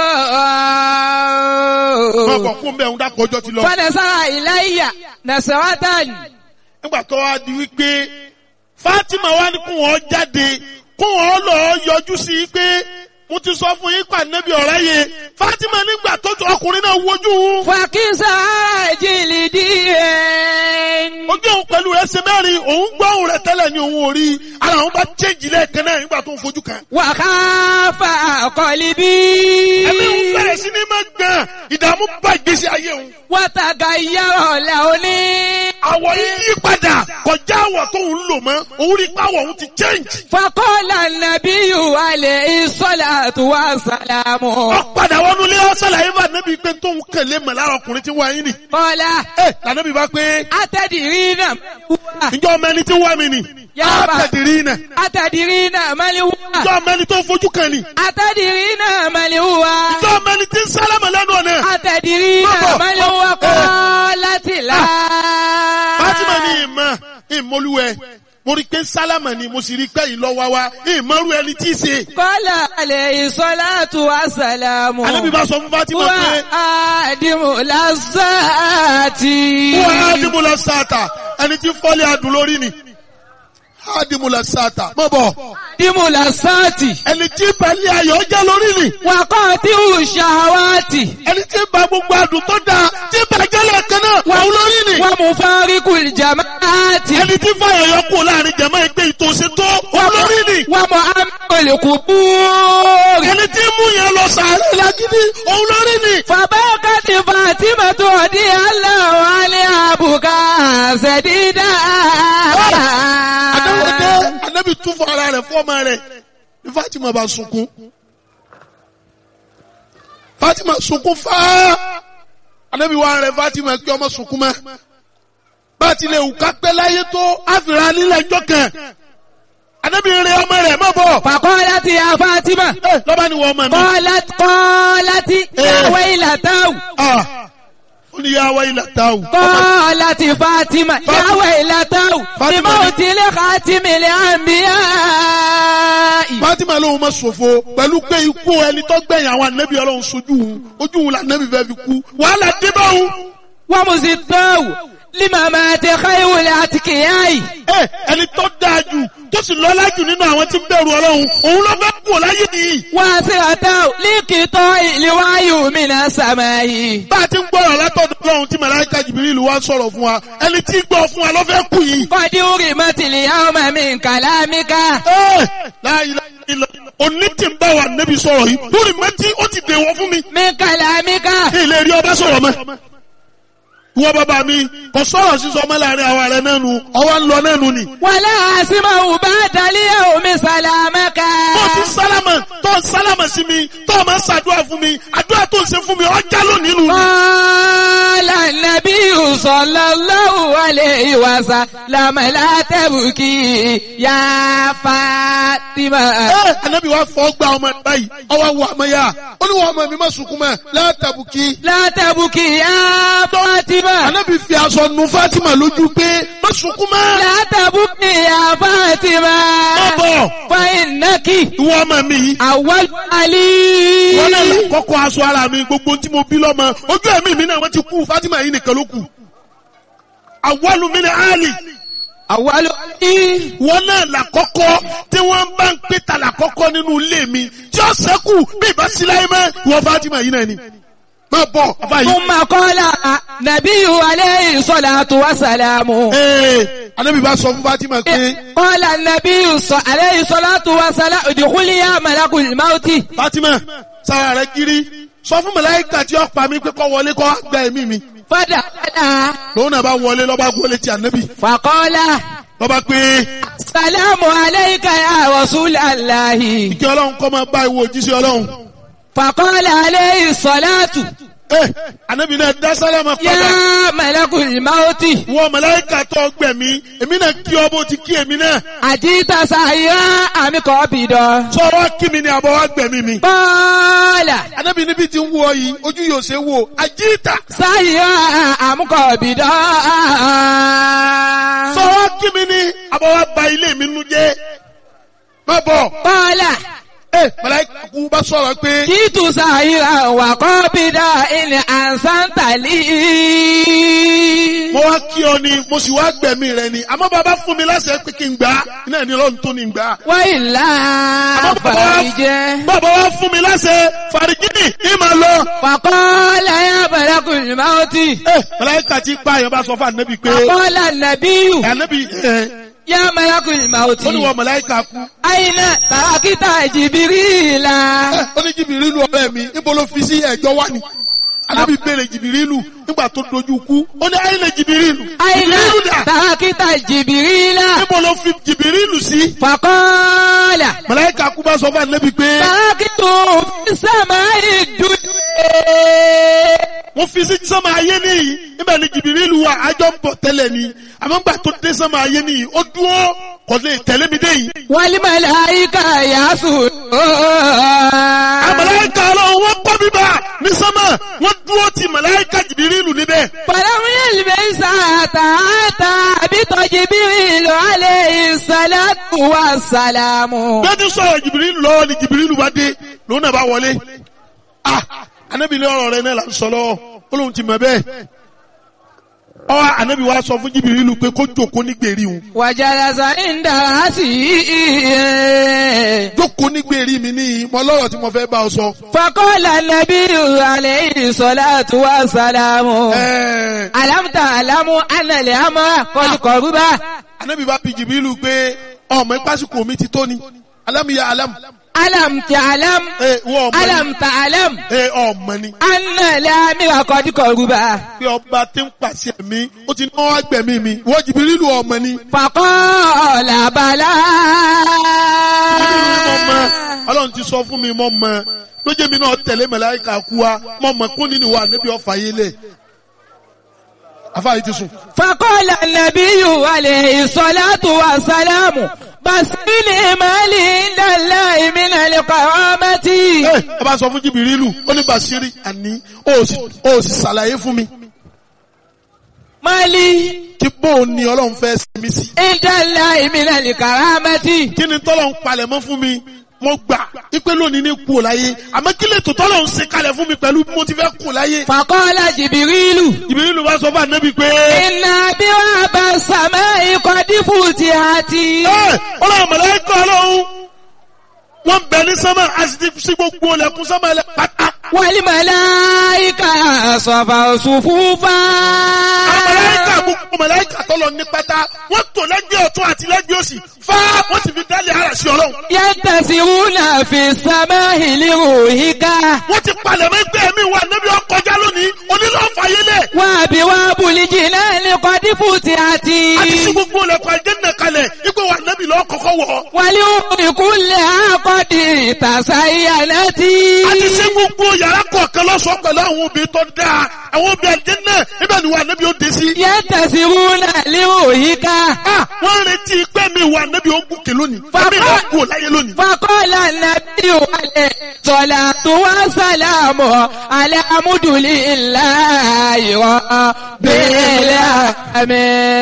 Wọ́n ooo. kọ̀ fún bẹ́ẹ̀ ń dákọ̀ ọjọ́ ti lọ. Fanasara ilayya nasaratan. Nígbà tó wá di wípé Fátímà wá ní kún wọn jáde, kún wọn lọ yọjú sí i pé mo ti sọ fún yín pa nábì ọ̀rá yẹ. Fátímà nígbà tó ọkùnrin náà wojú òun. Fakisa jìlìdíyẹn. Ojú òun pẹ̀lú rẹ̀ ṣe mẹ́rin, òun gbọ́ òun rẹ̀ tẹ́lẹ̀ ní òun ò rí. Ara òun bá chéjì lẹ́ẹ̀kan náà nígbà tó ń fojú kan. Wàhálà kọ̀líbí. Ẹ̀mí òun bẹ̀rẹ̀ sí ní máa gbọ̀n. Ìdààmú bá ìgbésí ayé òun. Wàtàgà yàrá lẹ́ọ̀ní. Àwọ̀ yìí yí padà kọjá àwọ̀ tó ń lò mọ́. Òun rí pàwọ̀ òun ti change. Fakọ́lá nàbíyù alẹ́ ìsọ́lá tó wà sàlámù. Ó padà wọnú ilé ọ̀sẹ̀lá yìí bá nẹ́bí pé tóun kẹ̀lé mọ̀ lára ọkùnrin tí wọ́n yín nì. Kọ́lá Ẹ lànàbí bá pé atẹ́dìrí náà. ǹjọ́ ọmọ ẹni tí wọ́n mi nì. Yàrá. Àtẹ̀dìrí nà. Atẹ́dìrí náà mẹ́lẹ́wà. Ǹjọ́ ọmọ ẹni tó fojú kan nì. Atẹ́dìrí náà mẹ́lẹ́wà. Ǹjọ́ ọmọ ẹni tí ń sálámà lẹ́nu ọ̀nà. Atẹ̀dìrí Bọ́bọ̀. náà mẹ́lẹ́wà kọ́ láti là. Fátímà ní ìmọ̀ ìmọ̀lúwẹ̀. Mo rí pé sálámà ni mo sì rí pé ìlọ́wà wa ìmọ̀rú ẹni tí ì ṣe. Kọ́lá alẹ́ ìsọ́látù àsàlámù. Ànábì bá sọ fún Fátímà Wà pé àdìmú lásàtì. wọ́n ádìmúlà sáàtà ẹni tí fọ́lé adùn lórí ni. Ádìmúlà sáàtà mọ̀ bọ̀ Àdìmú lásàtì. ẹni tí balẹ̀ ayọ̀ jẹ́ lórí ni. Wàkọ́ tí ò ṣàwátì. ẹni tí ba gbogbo adùn tó dáa tí bàjẹ́ lẹ́ẹ̀kan náà wà ó lórí ni. Wà mú fáríkù jàmáàtì. ẹni tí fàyà yọ kú láàrin jẹ̀mọ́ ẹgbẹ́ ìtòsí tó wà ó lórí ni. Wà mú amẹ́kọ̀lẹ̀kù búrì. ẹni tí mú yẹn lọ sàárẹ̀ lágídí òun lórí ni. Fàbákàtì Fàtímà tó di aláwọ̀ alẹ́ àbùkà ṣẹ̀dídà. Adáwọ̀dé Anábì tún fún ara rẹ̀ fún ọmọ rẹ̀ ní Fátímà bá sunkún. Fátímà sunkún fáá. Anábì wá rẹ̀ Fátímà kí ọmọ sunkún mọ́. Bá a ti lè wù ká pẹ́ láyé tó àfìrà nílẹ̀ ẹjọ́ kan. Anábì rẹ̀ ọmọ rẹ̀ má bọ̀. Fàkọ́láti ya Fátímà. Ẹ lọ́ba ni wọ́n ọmọ mi. Kọ́láti kọ́láti Eh. yàwé ìlàtàwù. Ah, ó ní yá wáyé látàwù. قالت فاطمة يا ويلته فاطمة. لموت لخاتم الأنبياء Fatima lóun ma ṣòfò pẹ̀lú pé ikú ẹni tó gbẹ̀yìn àwọn ànábì ọlọ́run sojú òun ojú òun lànàbì fẹ́ fi kú wàhálà dé bá òun. ومزداه لممات خير الأتقياء ẹ ẹni tó dáa jù tó sì lọ́lá jù nínú àwọn tí ń bẹ̀rù ọlọ́run òun ló fẹ́ kú láyé nìyí. واسرته لقطاع الوعي من السماء bá a ti ń gbọ́rọ̀ látọ̀dọ̀ ọlọ́run tí màláíkà Jibril wá sọ̀rọ̀ fún wa ẹni tí ń gbọ́ fún wa ló fẹ́ kú yìí. قد أرمت اليوم من كلامك ẹ láyé ilẹ̀ òní tí ń bá wa nẹ́bi sọ̀rọ̀ yìí lórí mẹ́tí ó ti dèwọ̀ fún mi. من كلامك kí ilé rí ọba sọ̀rọ̀ mọ́. ìwọ bàbá mi kò sọ̀rọ̀ sísọ ọmọ láàrin àwa rẹ̀ náà nu ọwọ́ ń lọ náà nu ni. ولا أسمع بعد اليوم سلامك tó ti sálámà tó ń sálámà sí mi tó o máa ń ṣàdúrà fún mi àdúrà tó ń ṣe fún mi ọjà lónìí nù. قال النبي صلى الله عليه وسلم لا تبكي يا فاطمة ẹ anabi wa fọ gba ọmọ ẹ báyìí ọwọ́ wọ ọmọ yá ó ní wọn ọmọ mi má sunkún mọ́ látàbùkì. لا تبكي يا فاطمة anabi fi aṣọ nu Fatima lójú pé má sunkún mọ́. لا تبكي يا فاطمة má bọ̀ فإنك ìwọ ọmọ mi yìí. أول علي wọ́n náà là kọ́kọ́ aṣọ ara mi gbogbo tí mo bí lọ́mọ ojú ẹ̀mí mi náà wọ́n ti kú Fatima yìí nìkan ló kù. àwọlù mi ni Ali أول علي wọ́n náà là kọ́kọ́ tí wọ́n bá ń pè ta là kọ́kọ́ nínú ilé mi tí ó sẹ́kù bí ìbá sí láyé mọ́ ìwọ Fatima yìí náà ni. má bọ̀ bàbá yìí. ثم قال نبي عليه الصلاة والسلام ee anabi bá sọ fún Fatima pé قال النبي صلى عليه الصلاة والسلام ادخلي يا ملك الموت Fatima sára rẹ kiri sọ fún màláíkà tí ó pa mí pé kó wọlé kó gba ẹ̀mí mi فدخل lòun náà bá wọlé lọ́ba gbọ́lé ti anabi فقال lọ́ba pé السلام عليك يا رسول الله kí ọlọ́run kọ́ máa bá ìwọ òjíṣẹ́ ọlọ́run. فقال عليه الصلاة Eh, anabi náà dá sálámà padà. يا ملك الموت Wọ́n màláíkà tó gbẹ̀mí, èmi náà kí ọ bó ti kí èmi náà. أجيت سعيا أم قابضا Sọ wá kí mi ni àbọ̀ wá gbẹ̀mí mi. قال Anabi níbi tí ń wọ yìí, ojú yóò ṣe wò. Àjíìtà. سعيا أم قابضا Sọ wá kí mi ni àbọ̀ wá ba ilé mi nu jẹ́. Má bọ̀. قال Eh, màláíkà kú bá sọ̀rọ̀ pé جئت سعيا وقابضا إن أحسنت لي mo wá kí ọ ni, mo sì wá gbẹ̀mí rẹ ni. Àmọ́ bàbá fún mi láṣẹ pé kí n gbà á. Iná ní ọlọ́run tó ní gbà á. وإلا Àmọ́ bàbá wá- فرج bàbá wá fún mi láṣẹ fàrígínì ní màá lọ. فقال يا ملك الموت Eh, màláíkà tí pààyàn bá sọ fún ànábì pé فقال النبي ànábì ẹ̀ يا ملك الموت ó ní wọ́n màláíkà kú. أين تركت جبريل Eh, ó ní jìbìrìlù ọ̀rẹ́ mi níbo ló fi sí ẹ̀jọ́ wá ni. ànábì béèrè jìbìrìlù nígbà tó dojú kú ó ní àyìnlẹ̀ jìbìrìlù. أين jìbìrìlù dà تركت جبريل níbo ló fi jìbìrìlù sí. فقال màláíkà kú bá sọ fún ànábì pé تركت في السماء الدنيا wọ́n fi sí sánmà ayé nìyí níbẹ̀ ni jìbìrìlù wà àjọ ń bọ̀ tẹ́lẹ̀ ni àmọ́ nígbà tó dé sánmà ayé nìyí ó dúró kò lè tẹ̀lé mi dé yìí. والملائكة يسجدون Àmàláíkà ọlọ́run wọ́n gbọ́ bíbá ní sánmà wọ́n dúró ti màláíkà jìbìrìlù níbẹ̀. فلم يلبس حتى أتى بجبريل عليه الصلاة والسلام Bí ó ti sọ̀rọ̀ jìbìrìlù lọ́wọ́ ni jìbìrìlù bá dé lòun náà bá wọlé. Ah! Anábì ní ọ̀rọ̀ rẹ̀ náà là ń sọ lọ́wọ́. Ó lóun ti mọ̀ bẹ́ẹ̀. Ọ́ anábì wa sọ fún jìbìrìlù pé kó jòkó ní gbèrí òun. وجلس عند رأسه Jókòó ní gbèrí mi ní mọ lọ́rọ̀ tí mo fẹ́ bá ọ sọ. فقال النبي عليه الصلاة والسلام Ẹ̀ẹ́ ألم تعلم أن الأمر قد قرب anábì bá bi jìbìrìlù pé ọmọ ìpásíkò mi ti tó ni. Alámìyá alámù. ألم تعلم Ẹ wọ́n ọmọ ni. ألم تعلم Ẹ ọmọ ni. أن الأمر قد قرب pé ọba tí ń pàṣẹ mi ó ti náwó agbẹ̀mí mi wọ́n jìbìrìlù ọmọ ni. فقال بلى Jìbìrìlù ni mo mọ ọlọ́run ti sọ fún mi mo mọ lójé mi náà tẹ̀lé màláíkà kú wa mo mọ kún nínú wa níbi ọ̀fà yé lẹ̀. afáàyè ti sùn. فقال النبي عليه الصلاة والسلام بس بالإيمان عند الله من القرامة ẹ ẹ bá sọ fún jìbìrìlù ó ní Bàṣírì àní ó sì ó sì ṣàlàyé fún mi Mali. kí bóun ni ọlọ́run fẹ́ ṣe mí sí. Ìdálá ìmìnà lè kàrámẹ́tì. kí ni tọ́lọ̀ ń palẹ̀ mọ́ fún mi mo gbà ipe lónìí ní kú ò láyé àmọ́ kí lè tó tọ́lọ̀ ń ṣe kalẹ̀ fún mi pẹ̀lú bí mo ti fẹ́ kú láyé. Fàkọ́lá jìbìrìlù. Jibrilu bá sọ fún ànábì pé. Iná bí wọ́n bá sàmẹ́ ikọ̀ dífù ti àti. ẹ ọlọ́run mọ̀lẹ́kọ̀ ọlọ́run wọ́n bẹ ní sánmà a sì ti sí gbogbo ọlẹ́kùn sánmà ẹlẹ́ pátá. Wàlí màláìka sọ̀fà òṣùfúfà. àwọn mọ̀lẹ́kà gbogbo mọ̀lẹ́kà tọ́lọ̀ ní pátá wọ́n tò lẹ́gbẹ̀ẹ́ ọ̀tún àti lẹ́gbẹ̀ẹ́ òsì fá wọ́n ti fi dálé ara sí ọlọ́run. Yẹ́ntàsíwúnà fi sàmẹ́ ìlérò yíká. wọ́n ti palẹ̀ mọ́ ẹgbẹ́ mi wà níbi ọkọjá lónìí onílọ́fàyélẹ̀ Wà bí wọ́n bùlíjì náà ní kọ́ dífù ti àti. àti sí gbogbo ọlẹ́kùn àjẹ́nà kalẹ̀ ipò wà níbi lọ́ kọ́kọ́ wọ̀ Wàlí ìkúnlẹ̀ àkọ́dì ìtàsáyà tí. àti sí gbogbo yàrá kọ̀ọ̀kan lọ́sọ̀ọ́ pẹ̀lú àwọn obìnrin tó dáa àwọn obìnrin àjẹ́nà níbẹ̀ ni wà níbi ó dé sí. Yẹ́ntàsíwúnà lérò yíká. Ah, wọ́n retí pé mi wà níbi ogun kè lónìí. Bàbá- Ẹ̀mí ìlú kú láyé lónìí. Fakọ́lá nàbí wàlẹ̀ sọ̀là tó wá sàlámù alámúdùlí ńlá ìwọ̀ bẹ́ẹ̀lẹ̀ àmì.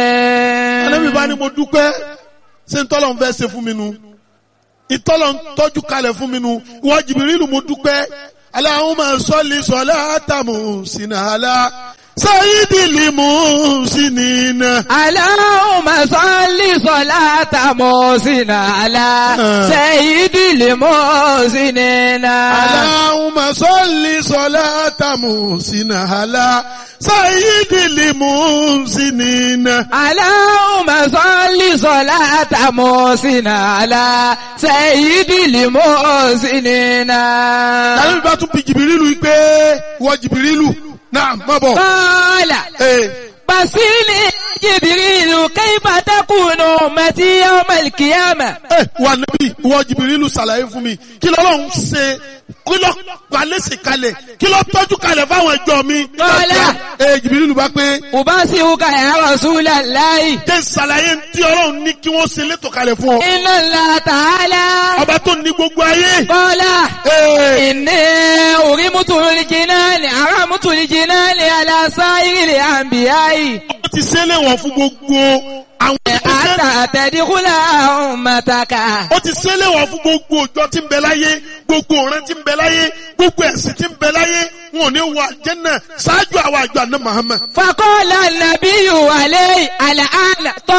Ànábì bá ní mo dúpẹ́ ṣé ń tọ́lọ̀ ń fẹ́ ṣe fún mi nu. Ìtọ́lọ̀ ń tọ́jú kalẹ̀ fún mi nu. Ìwọ Jìbìrìlù mo dúpẹ́. Allahumma salli salata muhsina ala sayyidil muhsinina. Aláhùnmá sọ́lì sọ́lá tàmọ́ sínú àlá sẹ́yìdìlì mọ́ sínú náà. Allahumma salli salata muhsina ala sayyidil muhsinina. Aláhùnmá sọ́lì sọ́lá tàmọ́ sínú àlá sẹ́yìdìlì mọ́ sínú náà. Ànábì bá tún bi Jìbìrìlù pé ìwọ Jìbìrìlù náà má bọ̀. Kọ́lá. Ee. بصيني جبريل كيف تكون أمتي يوم القيامة ẹ wà níbí ìwọ jìbìrìlù ṣàlàyé fún mi kí lọ́lọ́run ṣe kí lọ́ palẹ́sì kalẹ̀ kí lọ́ tọ́jú kalẹ̀ fáwọn ẹjọ́ mi. Kọ́lá. ẹ jìbìrìlù bá pé أبصرك يا رسول الله jẹ́ ṣàlàyé tí ọlọ́run ní kí wọ́n ṣe létò kalẹ̀ fún ọ. إن الله تعالى ọba tó ní gbogbo ayé. قال Ee, إني أرمت الجنان أرمت الجنان على سائر الأنبياء ó ti ṣe léwọ̀n fún gbogbo àwọn ìṣẹ́. حتى تدخل أمتك ó ti ṣe léwọ̀n fún gbogbo òjò tí ń bẹ láyé gbogbo ọ̀ràn tí ń bẹ láyé gbogbo ẹ̀sìn tí ń bẹ láyé wọn ò ní wọ àjẹ́nà ṣáájú àwọn àjọ àná Muhammad. فقال النبي عليه الآن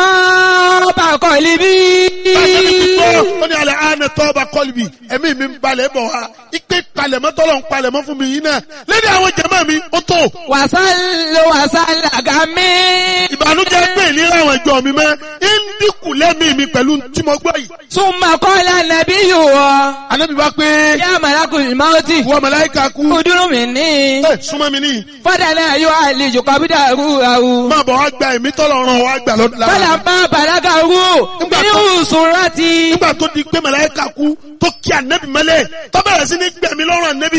طاب قلبي Bájẹ́ni ti gbọ́, ó ní alẹ́ àánẹ tọ́ba kọ́lùbì, ẹ̀mí mi ń balẹ̀ bọ̀ wá. Ipe palẹ̀mọ́ tọ́lọ̀ ń palẹ̀mọ́ fún mi yìí náà. Lẹ́ni àwọn jẹ̀mọ́ mi, ó tó. wàsálò wàsálà gàmí. Ìbànújẹ́ pé ìlera àwọn ìjọ mi mọ́. Ń dínkù lẹ́mí mi pẹ̀lú tí mo gbọ́ yìí. súnmọ́ kọ́lá nàbí yòó. Ànábì bá pé yá màlákù ìmáwótì. wọ́n màláíkà kú. kúdúrú mi ní. Ẹ súnmọ́ mi níyì. fọ́dà náà yóò àlejò kọ́bídà rú àwù. Máa bọ̀ wá gba ẹ̀mí tọ́lọ̀ ràn wá gbà lọ́dún fọ́dà lára. bá bàlágà rú. Nígbà ní tó- ìsùn rántí. Nígbà tó di pé màláíkà kú tó kí ànẹ́bì mọ́lẹ̀ tó bẹ̀rẹ̀ sí ní gbẹ̀mí lọ́rùn ànẹ́bì.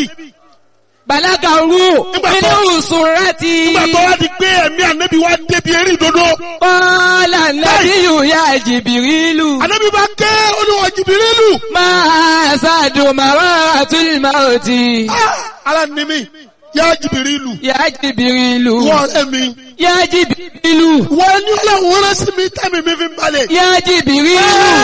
bàlágà rú. Nígbà ní tó- ìsùn rántí. Nígbà tó wá di pé ẹ̀mí ànẹ́bì wá débi eré ìdodo. kọ́lá nàbí yòó yá jìbìrìlù. Ànẹ́bì bá ké olúwa Jìbìrìlù. máa ṣàdùn màwá àtúnyìmáwótì. Ah, Ara ni mi, yá Jìbìrìlù. yá jìbìrìlù. Wọ́n ẹ̀mí. yá jìbìrìlù. Wọ́n ní ọlọ́run rán sí mi tẹ́mi mi fi ń balẹ̀. Ya Jibrilu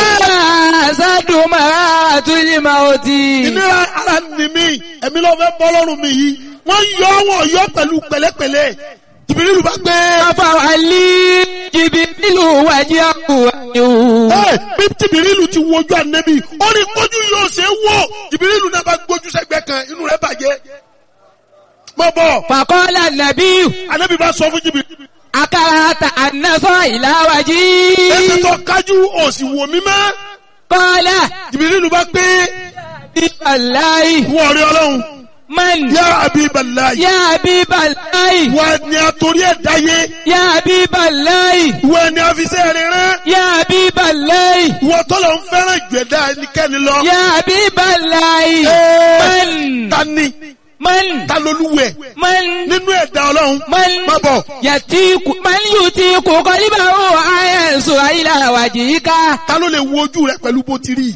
sádùn máa tún ní máa ó ti. Ìnira ara ni mi, ẹ̀mí ló fẹ́ bọ́ lọ́rùn mi yìí. Wọ́n yọ wọ́n yọ pẹ̀lú pẹ̀lẹ́pẹ̀lẹ́. Jìbìrìlù bá gbé. Afa wàlí Jibrilu wájú àkùwáyò. Ẹ bí Jìbìrìlù ti wojú ànẹ́bí, ó ní kójú yóò ṣe é wò. Jìbìrìlù náà bá gbójú sẹ́gbẹ́ kan, inú rẹ̀ bàjẹ́. Mọ̀ bọ̀, Fàkọ́lá Nàbíyù, ànẹ́bí bá sọ fún Jìbìrìlù. akárata ànásọ́ ìláwájí. Ẹsẹ̀ tó kájú òsì wò mí mọ́. Kọ́lá Jìbìrìlù bá gbé. bí Bàláì, Wọ́n rí ọlọ́run. man, Yá Abiballahi. yá bí Bàláì, Wọ́n ni àtòrí ẹ̀dá yé. yá bí Bàláì, Wọ́n ni àfisẹ́ rẹ̀ rán. yá bí Bàláì, Wọ́n tọ́lọ̀ ń fẹ́ràn jù ẹ̀dá ẹnikẹ́ni lọ. yá bí Bàláì, Ee, man, Ta ni? man, Ta lolúwẹ̀? man. Nínú ẹ̀dá ọlọ́run. من Má bọ̀. يتيك من يتيك قلبه أينسو إلى وجهك Ta ló lè wo ojú rẹ pẹ̀lú bó ti rí?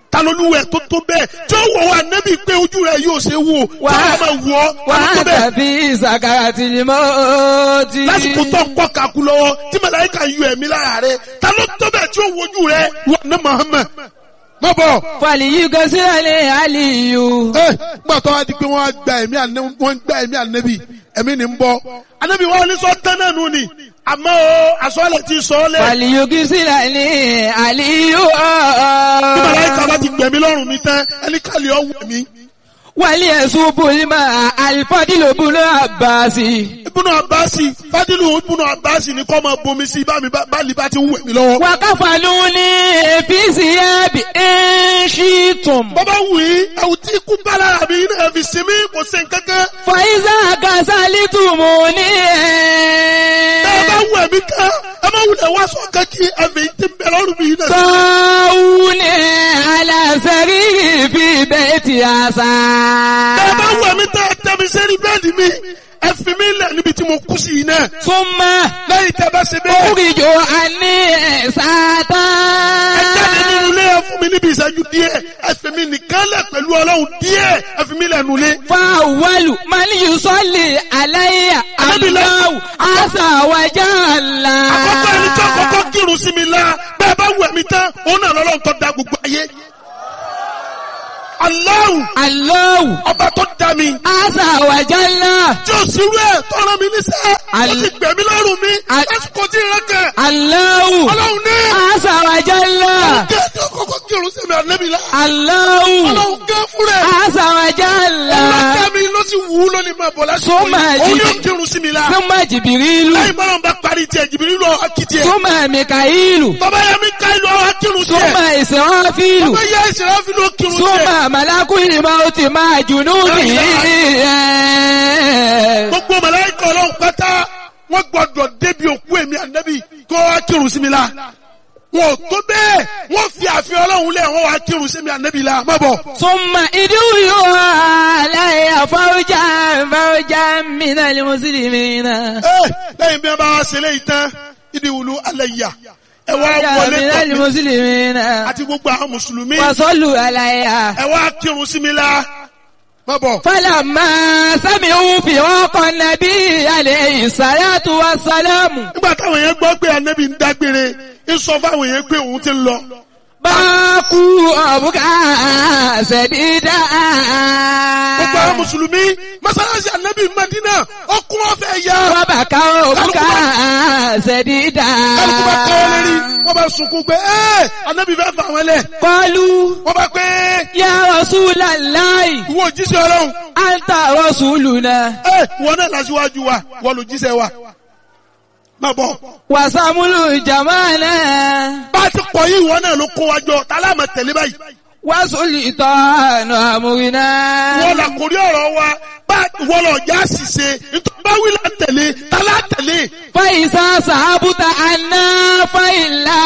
ta ló lúwẹ̀ tó tó bẹ́ẹ̀ tí ó wọ̀ wá nẹ́bí pé ojú rẹ̀ yóò ṣe wò tí Wà- wọ́n máa wọ̀ ọ́ ta ló tó wà bẹ́ẹ̀ tàbí ìsàkàrà tí ni mo ti. lásìkò tó ń pọ̀ kakú lọ́wọ́ tí màláíkà yọ ẹ̀mí lára rẹ̀ ta ló tó bẹ́ẹ̀ tí ó wojú rẹ̀ wà ní Muhammad má bọ̀. fàlìyí gọ́sílẹ̀ lè àlìyù. ẹ gbà tó wá di pé wọ́n á gba ẹ̀mí ànẹ́bí wọ́n ń gba ẹ̀mí ànẹ́bí ẹ̀mí ni ń bọ́ ànẹ́bí wọn ní sọ tán náà nù ni àmọ́ o àsọ̀lẹ̀ ti sọ ọ́ lẹ̀ fàlìyí gọ́sílẹ̀ lè àlìyù. bí màláíkà bá ti gbẹ̀mí lọ́rùn mi tán ẹni kàlẹ́ ọ̀ wẹ̀ mí. wàlí ẹ̀sùn bùnmá àlìfọ́dìlò bùnú àbáàsì. ibùnà àbáàsì fádìlù ibùnà àbáàsì ni kọ́ máa bomi sí bá mi bá lè bá ti ń wẹ̀ mí lọ́wọ́. wàkàfàlù ní èfìsì ẹ̀bì ẹ̀ṣìtùm. bọ́bá wù í ẹ̀wù tí ikú bá lára mi náà fi sinmi kò sí nǹkankan. fàyíṣà kàṣálítùmù ní ẹ̀. ẹ bá wù ẹ̀mí kan ẹ má wulẹ̀ wá sọ kankí ẹ̀fẹ̀ yìí ti ń bẹ lọ́rùn mi náà. Tọ́wúnì aláṣẹ́rí fi bẹ́ẹ̀tì àṣà. ẹ bá wù ẹ̀mí tẹ́ ẹ tẹ́ mi sẹ́rí bẹ́ẹ̀dì mi ẹ fi mí lẹ̀ níbi tí mo kú sí yìí náà. Súnmọ́ lẹ́yìn tẹ́ bá ṣe bẹ́ẹ̀. oríjò àní ẹ̀sátá. ẹ jáde nínú ilé ẹ fún mi níbi ìṣẹ́jú díẹ̀ ẹ fi mi nìkan lẹ̀ pẹ̀lú ọlọ́run díẹ̀ ẹ fi mi lẹ̀ nulẹ̀. Fáwọ́lù Màníyù sọ́lì aláyà Anábìlẹ̀. Aláwù Àṣàwájà ńlá. àkọ́kọ́ ẹni tí àkọ́kọ́ kírun sí mi la bẹ́ẹ̀ bá wù ẹ̀mí tán òun náà lọ́lọ́run tó da gbogbo ayé. Allahu Aláwù ọba tó dá mi Àṣàwájà ńlá. tí ó sì rú ẹ̀ tọ́ra mi níṣẹ́ ó Al- ti gbẹ̀mí lọ́rùn mi Al- lásìkò tí ìrẹ́ kẹ̀ Aláwù ọlọ́run ní Àṣàwájà ńlá. kí ẹni àkọ́kọ́ kírun sí mi ànẹ́bí la Aláwù ọlọ́run gẹ́ fún rẹ̀ Àṣàwájà ńlá. ọlọ́kẹ́ mi ló sì wù ú lónìí máa bọ̀ lásìkò Súnmọ́ yìí òun ẹ̀jì- yóò kírun sí mi la Súnmọ́ Jìbìrìlù. lẹ́yìn bọ́lá ń bá parí tiẹ̀ jìbìrì lọ akitiẹ̀ Súnmọ́ Mìkàílù. tọ́ba yẹ mi ká ìlú àwọn akírun tiẹ̀ Súnmọ́ Ìsìnwáfílù. tọ́ba yẹ ìṣẹ̀lẹ̀ fi ló kírun tiẹ̀ Súnmọ́ Màlákù ìmọ̀ ó ti máa jùnú sí. gbogbo màláíkà ọlọ́run pátá wọ́n gbọ́dọ̀ débi òkú èmi ànábì kó wá kírun sí mi la wọn ò tó bẹ́ẹ̀ wọ́n fi àfihàn ọlọ́run lẹ̀ wọ́n wá kírun sí mi ànábì la má bọ̀. Súnmọ́ ìdúró aláìyá fáwọ́jà fáwọ́jà mìíràn lè mùsùlùmí náà. ẹ lẹ́yìn bí wọ́n bá wá ṣe léyìí tán ìdí wùlú alẹ́ yà ẹ wá Fáwọ́jà wọlé mìíràn lè tọ̀ mí mùsùlùmí náà. àti gbogbo àwọn mùsùlùmí Wàsọ́lù aláìyá. ẹ wá kírun sí mi la má bọ̀. Fálàmà sámi ń fi ọkọ̀ nàbí àlẹ́ ìsàlátù wa sálámù. nígbà táwọn yẹn gbọ́ pé ànábì ń dágbére ń sọ fáwọn yẹn pé òun ti ń lọ. Báàkú ọ̀bùkà ṣẹ̀dídà. gbogbo àwọn mùsùlùmí mọ́sálásí ànábì Mádínà ọkùn ọ̀fẹ́ yá. Wọ́n bá ká ọ̀bùkà ṣẹ̀dídà. kálukú bá káwọ́ lérí wọ́n bá sunkún pé ẹ́ ànábì fẹ́ fà wọ́n lẹ̀. Kọlu wọ́n bá pé yá Rasulallahi, ìwọ òjíṣẹ́ ọlọ́run anta Rasuluna. ẹ́ ìwọ náà lásìwájú wa wọ́n lò jíṣẹ́ wa. má bọ̀ Wàsàmúlù jamana. bá a ti pọ̀ yìí ìwọ náà ló kó wa jọ tálámà tẹ̀lé báyìí. Wàsùlì tọ́nù àmúrinà. wọ́n là kórí ọ̀rọ̀ wa bá wọ́n lọ já ṣìṣe nítorí bá wí là ń tẹ̀lé tálá tẹ̀lé. Fàyísà sàbùtà àná fàyílà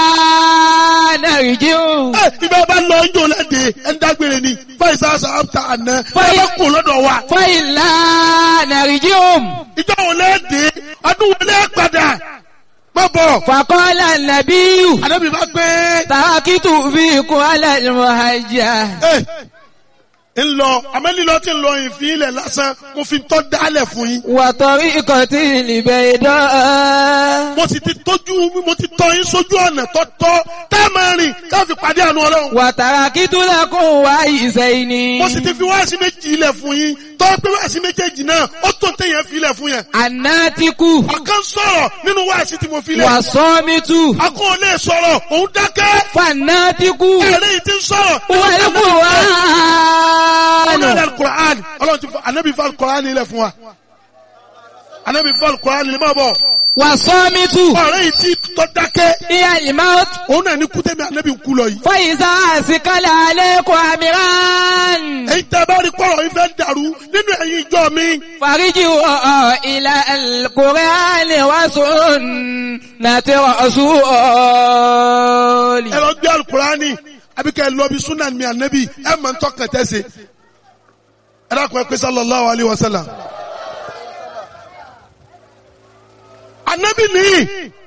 nàìjíríà. ẹ ibẹ̀ bá lọ ń jò lẹ́dẹ̀ ẹ̀ ń dágbére ni fáìsà sàmta àná ẹ Fáì- bá kó lọ́dọ̀ wa. Fàyílà nàìjíríà. ìjọ wo lẹ́dẹ̀ ọdún wo lẹ́ padà má bọ̀. Fàkọ́lá nàbíyù. àdébí bá gbé Tàkìtù fi kún alẹ́ ìmọ̀hájà. ẹ ń lọ àmẹ́lílọ́ tí ń lọ ìfín ilẹ̀ lásán mo fi tọ́ dálẹ̀ fún yín. Wàtọ̀rí ikọ̀ tí ìlìbẹ̀ ìdán. mo sì ti tójú mo ti tọ́ yín sójú ọ̀nà tọ́tọ́ tá a máa rìn ká fi pàdé àánú ọlọ́run. Wàtàrà kí tó lẹ́kùn wá ìṣẹ́ ìní. mo sì ti fi wáàsí méjì ilẹ̀ fún yín tọ́ pé wáàsí méjèèjì náà ó tó téèyàn fi ilẹ̀ fún yẹn. Àná ti kú. ọ̀kan sọ̀rọ̀ nínú wáàsí tí mo fi lẹ̀. Wà sọ́ mi tú. akọ́ ò lè sọ̀rọ̀ òun dákẹ́. Fàná ti kú. ẹ̀rẹ́ yìí ti ń sọ̀rọ̀. Wọ́n lè kú wá. ọlọ́run alukur'an ọlọ́run ti fọ anabi fọ alukur'an ilẹ̀ fún wa. anabi fọ alukur'an ilẹ̀ máa bọ̀. Wà sọ́ mi tú. ọ̀rẹ́ yìí ti tọ́ dákẹ́. Ìyá ìmọ̀ òun náà ní kútẹ́mi anabi ń kú lọ yìí. fàyíṣà àsìkálẹ̀ alẹ́ kọ́ àmìrán. èyí tẹ́ bá rí kọ́rọ̀ yìí fẹ́ dàrú nínú ẹ̀yin ìjọ mi. Fàríjì ọ̀ ilẹ̀ Kùránì wá sùn nàti ọ̀ṣùọ̀lì. ẹ lọ gbé alukur'ani àbí kẹ́ ẹ lọ bí sunan mi anabi ẹ máa ń tọ́ kẹtẹ́ se. ẹ dákun ẹ pé sallallahu alayhi wa sallam. anabi nìyí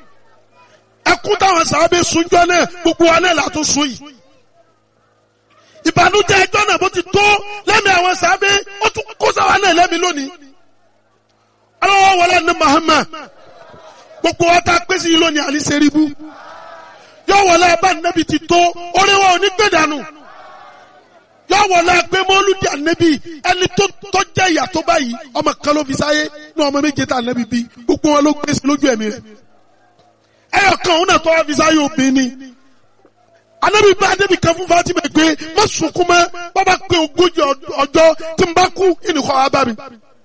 ẹkún táwọn sàábé sunjọ náà gbogbo wa náà látún sun yìí ìbànújẹ́ ẹjọ́ náà bó ti tó lẹ́mìí àwọn sàábé ó tún kó sáwa náà lẹ́mìí lónìí ọlọ́wọ́ wọlé ní Muhammad gbogbo wa ta pé sí i lónìí àní seribu yọ wọlé abá nẹ́bi ti tó oríwọ̀ òní gbẹ̀dánù yọ wọlé pé mọ́lúdì ànẹ́bi ẹni tó tó jẹ́ ìyà tó báyìí ọmọ kan ló fi sáyé ní ọmọ méje tá ànẹ́bi bí gbogbo wọn ló gbé sí lójú ẹ̀mí rẹ̀ ẹyọ kan òun náà tó wá fi sáyé obìnrin anabi bá anabi kan fún Fatima pé má sunkún mọ́ bàbá pé ogójì ọjọ́ tí n bá kú ìnìkọ́ wa bá mi.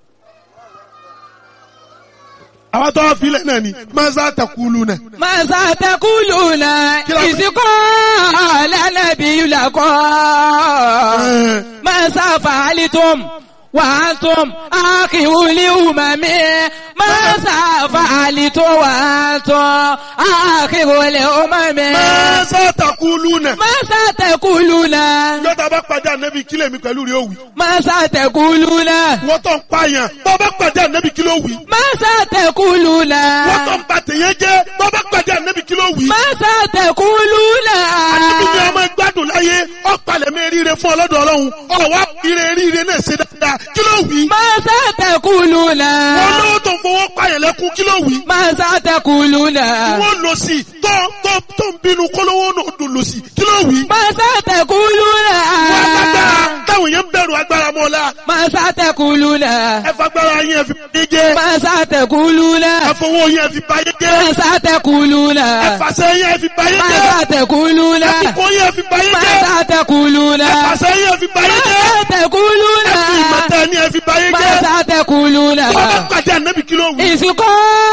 àwọn tó wá filẹ̀ náà ni maza takulu náà. Màsà tẹkùlù náà Kí la- ìsìnkú lẹ́nàbí lakọ́. Màsà fàálítùm wàhálítùm àkìwúlì ùmàmí. Màsà fàálítùm wàhálítùm àkìwúlì ùmàmí. maza takulu náà. Màsà tẹkùlù náà. yọta bá pàdé anabi kílẹ̀ mi pẹ̀lú rẹ̀ òwì. Màsà tẹkùlù náà. wọ́n tó ń pààyàn bọ́ bá pàdé anabi kílẹ̀ òwì. Màsà tẹkùlù náà. wọ́n tó ń ba tèyẹ jẹ́ bọ́ bá pàdé anabi kílẹ̀ òwì. Màsà tẹkùlù náà. Àti bí ọmọ gbádùn láyé ọ̀pàlẹ̀ mi ríire fún ọlọ́dọ̀ ọlọ́run ọ̀wá ire ríire náà ṣe dáadáa kí ló wí. Màsà tẹkùlù náà. wọ́n lówó tó ń fowó pààyàn lẹ́kún kí ló wí. Màsà tẹkùlù náà. wọ́n lò sí tó tó tó ń bínú kólówó náà dùn lò sí kí ló wí. Màsà tẹkùlù wọ́n agbára náà. táwọn èèyàn ń bẹ̀rù agbára mọ́ la Màsà tẹkùlù náà. ẹ fagbára yín ẹ fi báyé jẹ́ Màsà tẹkùlù ẹ náà. fowó yín ẹ fi báyé jẹ́ Màsà tẹkùlù ẹ náà. fàṣẹ yín ẹ fi báyé jẹ́ Màsà tẹkùlù ẹ náà. fipò yín ẹ fi báyé jẹ́ Màsà tẹkùlù ẹ náà. fàṣẹ yín ẹ fi báyé jẹ́ Màsà tẹkùlù ẹ fi náà. ìmọ̀tẹ́ ni ẹ fi báyé jẹ́ Màsà tẹkùlù wọ́n bá náà. pàdé ànábì kí ló wí. Ìsìnkú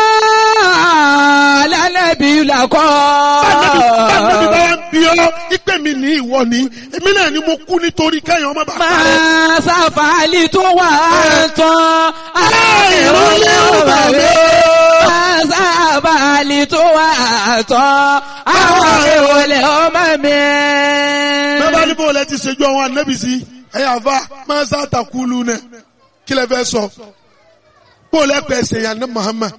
lánàbí làkọ́. Bánàbí bánàbí bá wá ń bí ọ́ ipe mi ní ìwọ ni èmi náà ni mo kú nítorí kẹ́yìn ọmọ bàbá rẹ̀. Máa sáfàálì tó wà tán. Àìrólé ọba mi. Máa sáfàálì tó wà tán. Àwọn ìrọ̀lẹ́ ọmọ mi. Bẹ́ẹ̀ ní bó lẹ ti ṣèjú àwọn ànábì sí ẹ̀yà àfa máa ń sàtàkùlù nẹ̀ kí lẹ fẹ́ sọ. Bó lẹ pẹ̀ ṣe yàn ní Muhammad.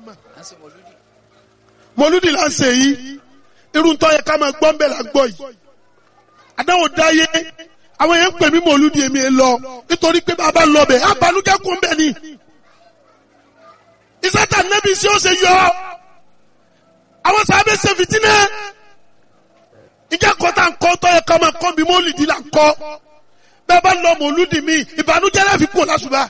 Mọ̀lúdì là ń ṣe yìí. Irú tó yẹ ká máa gbọ́ ń bẹ̀ là ń gbọ́ yìí. Àdáwò dáyé àwọn èèyàn ń pè mí mọ̀lúdì èmi ẹ̀ lọ nítorí pé bàbá lọ bẹ̀ àbálùjẹ́ kún bẹ̀ ni. Ìsátà nẹ́bí sí ó ṣe yọ. Àwọn sábẹ́ ṣe fìtínẹ́ ìjà kọta nkọ tọ yẹ kọmọ kọ bí mọlìdì là ń kọ bẹ́ẹ̀ bá lọ mọlúdì mi ìbànújẹ́ láfi kú lásùbà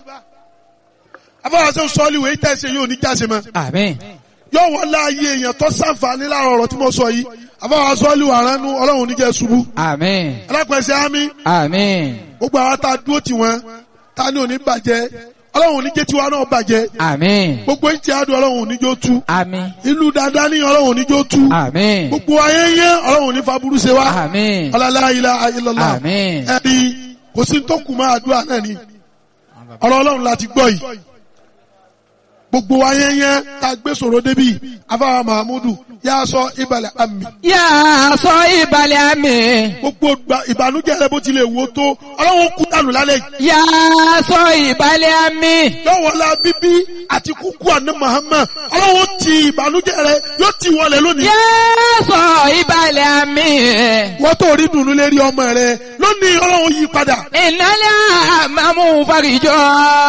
afọwọsẹ sọọli wèé tẹ ṣe yóò ní jáse mọ Àmín. yóò wọlé ayé èèyàn tó sànfàní láàrọ̀ ọ̀rọ̀ tí mo sọ yìí afọwọsẹ sọọli wà ránú Ọlọ́run oníjẹ ṣubú Àmín. alápẹ̀sẹ̀ àmì Àmín. gbogbo àwọn tá a dúró tì wọ́n tá a ní òní bàjẹ́ Ọlọ́run oníjẹ tiwa náà bàjẹ́ Àmín. gbogbo ìtì àdùn Ọlọ́run oníjó tú Àmín. ìlú dáadáa ní Ọlọ́run oníjó tú Àmín. gbogbo ayé yẹn Ọlọ́run oní faburú ṣe wá Àmín. ọlọ́lá ilá ayélujára Àmín. ẹni kò sí tó kù máa àdúrà náà ni ọ̀rọ̀ ọlọ́run láti gbọ́ yìí gbogbo ayẹyẹ tá a gbé sọ̀rọ̀ débi afáwa mahamudu yà á sọ ìbàlẹ̀ àmì Yà á sọ ìbàlẹ̀ àmì. gbogbo gba- ìbànújẹ́ rẹ bó tilẹ̀ wò tó ọlọ́run kú dànù lálẹ́ yìí Yà á sọ ìbàlẹ̀ àmì. yọ̀wọ̀lá bíbí àti kúkú àná Muhammad ọlọ́run ti ìbànújẹ́ rẹ yóò ti wọlé lónìí Yà á sọ ìbàlẹ̀ àmì. wọ́n tó rí dùnú lérí ọmọ rẹ lónìí ọlọ́run yí padà Ìnálẹ̀ àmàmú farijọ́.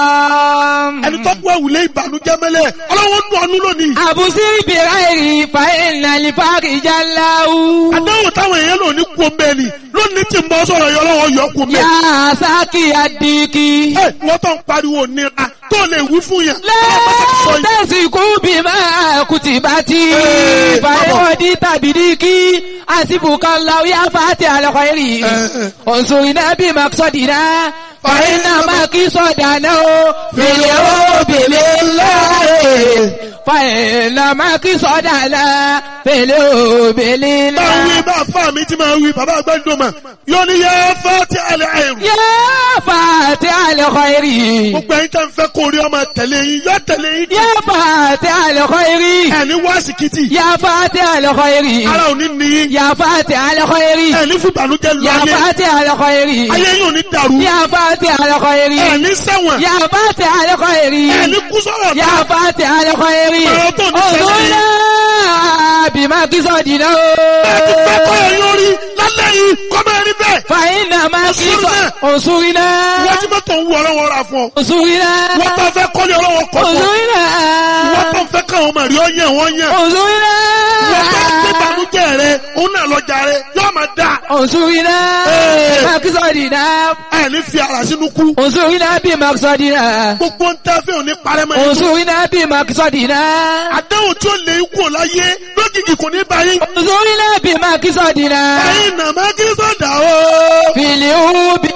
ẹni tó gbọ́ ìwúlé ìbànújẹ́ mẹ́lẹ̀ ọlọ́run nù ọ́nú lónìí Àbùsí ìbìrà èrì fa ìnàlẹ̀ farijá láwù. àdáwò táwọn èèyàn lò ní kú omi ẹni lónìí tí ń bọ́ sọ̀rọ̀ yọ lọ́wọ́ yọ kú omi Yà ẹni. á sákì àdìkì. ẹ wọ́n tó ń pariwo nira tó lè wí fún yẹn. ọlọ́pàá ti sọ yìí. Lẹ́tẹ̀sí kú bí máa kùtì bá ti. Ee, Fàyọ̀dí tàbí díkì. Àsìbùkà láwùyá fàtí àlọ́kọ̀ èrì. Ee. Òǹsòrìnà bí màkìsọ̀dìnà. Fàyínà mákì sọ̀dànà o. Fèlè o bèlè láàyè. Fàyínà mákì sọ̀dànà. Fèlè o bèlè máa wí láàyè. bá fà mí tí máa wí bàbá àgbàdo mà yóò ní yẹ fẹ́ tí a lè àìrù. Yá fàtí àlọ́kọ̀ èrì. gbogbo ẹ̀yin tẹ́ ń fẹ́ kó rí ọmọ tẹ̀lé yín yọ tẹ̀lé yín. Yá fàtí àlọ́kọ̀ èrì. ẹni wá síkìtì Yá fàtí àlọ́kọ̀ èrì. ara ò ní ní yín. يا فاتح الخير ẹni fún ìbànújẹ́ lọ يا ayé فاتح الخير ayé yín ò ní dàrú. يا فاتح الخير ẹni sẹ́wọ̀n يا فاتح الخير ẹni kú sọ̀rọ̀ يا náà. فاتح الخير Ọ̀rọ̀ tó ní sẹ́yìn. انظرنا بما قصدنا ẹ ti fẹ́ kọ́ ẹ̀yin orí lálẹ́ yìí kọ́ máa rí bẹ́ẹ̀. فإنما Òṣùrìnà. òṣùrìnà wọ́n tí mọ́tò ń wú ọlọ́wọ́ ra fún ọ. òṣùrìnà wọ́n tó fẹ́ kọ́lé ọlọ́wọ́ kọ́ fún ọ. òṣùrìnà wọ́n tó fẹ́ káwọn ọmọ rí ọ yẹn wọ́n yẹn. òṣùrìnà wọ́n tó gbé banújẹ́ rẹ òun náà lọ́jà rẹ yóò máa dà. òṣùrìnà Ee. makisọdina ẹ ní fi ara sínú kú. òṣùrìnà bí makisọdina gbogbo ń tẹ́ fẹ́ òní parẹ́ mọ́ ẹni. òṣùrìnà bí makisọdina àdáhùn tí ó lè kú láyé lójijì kò ní báyìí. òṣùrìnà bí makisọdina ẹ̀yin nà má kí sọ̀dà o. filiubi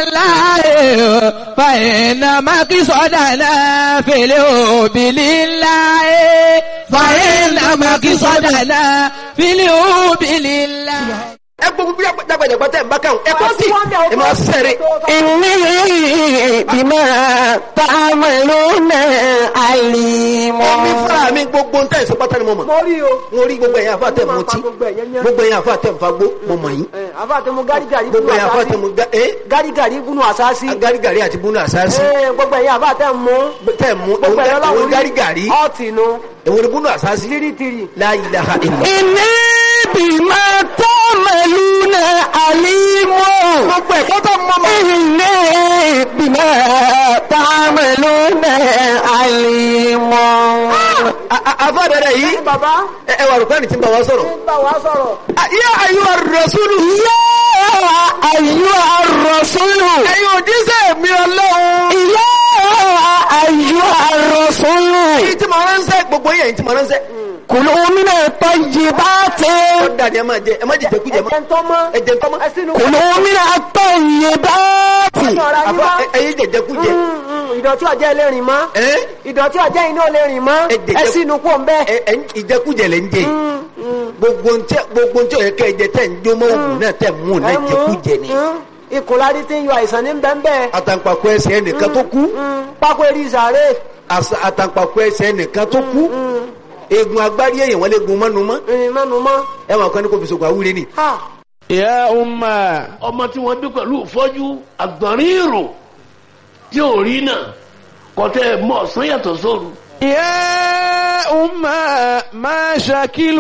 láàyè fàyẹnà makisọdana filiubi láàyè fàyẹnà makisọdana filiubi láàyè. ẹ gbogbo bí dàgbàdàgbà tẹ̀ ń bá kàn ẹ kọ́ sí ẹ máa sẹ́rẹ̀. إني بما تعملون عليم Èmi fúnra mi gbogbo ń tẹ̀ ìsopá tẹ́lẹ̀ mọ́ mọ̀. mo rí o. Mo rí gbogbo ẹ̀yin àfa tẹ̀ mọ́ tí. gbogbo ẹ̀yẹn yẹn. Gbogbo ẹ̀yin àfa tẹ̀ ń fagbó mọ́ mọ̀ yín. ẹ àfa àti mu gárigàrí Gbogbo ẹ̀yin àfa tẹ̀ mọ́ gá ẹ́ gárigàrí gúnú àsáàsì. agárigàrí àti búnú àsáàsì. ẹ gbogbo ẹ̀yin àfa tẹ̀ mú. Tẹ̀ mú gbogbo ẹ̀yin òun ọlọ́run gárigàrí. ọ̀tì nu. Èwo ni búnú àsáàsì? tìrìtìrì. La ilaha illa. إني بما تعملون عليم Gbogbo ẹ̀kọ́ tó mọ́ mọ́. إني بما تعملون عليم Àfa dẹ̀dẹ̀ yìí. bàbá Ẹ ẹ wà rúkọ́ ni tí ń bá wa sọ̀rọ̀. ń bá wa sọ̀rọ̀. Yá ayúwa rasúlù. يا أيها الرسول Ẹ̀yin òjíṣẹ́ mi ọlọ́run. يا أيها الرسول Èyí tí mo ránṣẹ́ gbogbo yẹn tí mo ránṣẹ́. كلوا من الطيبات Ó dàdí ẹ máa jẹ ẹ má jẹ jẹkújẹ mọ́. ẹ̀jẹ̀ ń tọ́ mọ́. Ẹ jẹ tọ́mọ́. ẹ sínú. كلوا من الطيبات ọ̀rọ̀ yín Àfa mọ́. ẹ̀yin jẹ jẹkújẹ. Mm, mm, ìdọ̀tí ọjọ́ ẹlẹ́rìn mọ́. Ẹ́ ìdọ̀tí ọjọ́ iná ẹlẹ́rìn mọ́. Ẹ jẹ- ẹ sínú kó ń bẹ́. ẹ ẹ ìjẹkújẹ lẹ ń jẹ yìí. gbogbo ntẹ gbogbo ntẹ ọyẹ kẹ jẹ tẹ ń jó mọ òògùn náà tẹ mú un náà jẹkújẹ ni. ìkùnlárí tí ń yọ àìsàn ní bẹ́ẹ̀ àtàǹpàkò ẹsẹ̀ ẹnìkan tó kú pákó eré ìsàrè. àṣà- àtàǹpàkò ẹsẹ̀ ẹnìkan tó kú eegun agbárí èèyàn wọn lè gun mọ́nu mọ́ ìrìn mọ́nu mọ́. ẹ wọn kàn ní kò fi sògùn àwúre ni. ha Ya umma. ọmọ tí wọ́n bí pẹ̀lú ìfọ́jú àgbọ̀nrín ìrò tí ò rí náà kọ́tẹ́ mọ́ ọ̀sán yàtọ̀ sóru. يا أمة ما شكل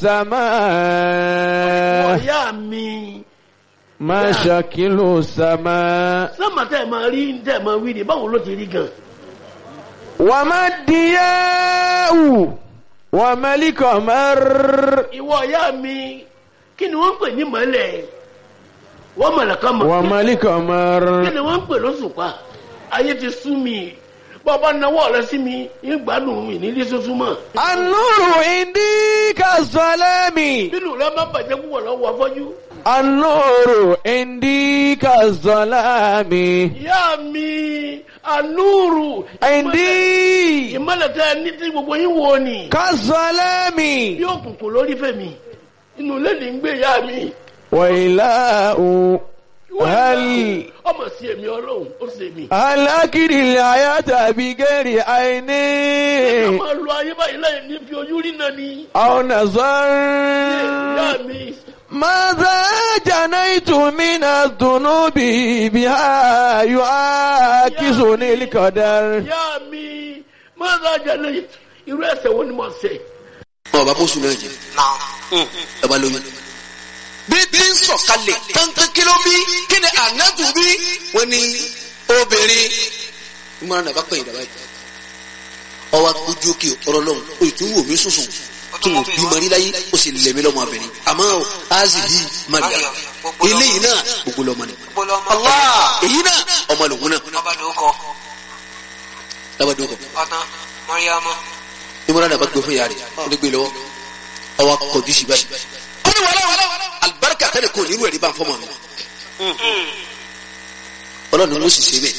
السماء ọ̀yá mi ما شكل السماء sọ́mà tẹ́ ẹ̀ máa rí tẹ́ ẹ̀ máa wí ni báwo ló ti rí gan. وما الضياء وما القمر ìwọ ọ̀yá mi kí ni wọ́n ń pè ní mọ́lẹ̀ wọ́n mọ̀lẹ̀ kan mọ̀ وما القمر kí ni wọ́n ń pè lóṣùpá ayé ti sú mi bọ́ọ̀bá náwó rẹ sí mi ń gbádùn mi nílé tuntun mọ́ النور عندي كالظلام nínú rẹ má bàjẹ́ púpọ̀ lọ́wọ́ afọ́jú. النور عندي كالظلام ìyá mi ànúrù عندي ìmọ̀lẹ̀ tẹ́ ẹ ní tí gbogbo yín wo ni كالظلام bí òkùnkùn lórí fèmí inú ilé ní ń gbé ìyá mi. وإله هل ọmọ sí èmi ọlọ́run ó sì èmi. هل أكل الحياة بغير عين ká máa lo ayé báyìí láì ní fi ojú rí náà ni. أو نظر ìyá mi ماذا جنيت من الذنوب بها يعاكسني القدر ìyá mi máa ń rajà lẹ́yìn irú ẹsẹ̀ wo ni mo ṣe. ọba bóṣù náà jẹ ọba lóyún. bí bí ń sọ̀kalẹ̀ kankan kí ló bí kí ni ànábù bí wọ́n ní obìnrin ìmọ̀ràn náà bá pẹ̀yìn dàbá yìí. ọwọ́ ojú òkè ọ̀rọ̀ lọ́hùn o tún wò mí sùsùn tó wò bí mari láyé o sì lẹ̀mí lọ́mọ abẹ́rẹ́ àmọ́ o azi bí mariya eléyìí náà gbogbo lọ́mọ ni. Allah èyí náà ọmọ lòun náà. lábàdàn kọ ìmọ̀ràn náà bá gbé fún yàrá rẹ̀ ó lè gbé lọ́wọ́ ọwọ́ kọjú sí báyìí. ó ní wàhálà alibarika tẹ́lẹ̀ kò nínú ẹ̀rí bá ń fọ́ mọ́ mi. ọlọ́run ló sì ṣe bẹ́ẹ̀.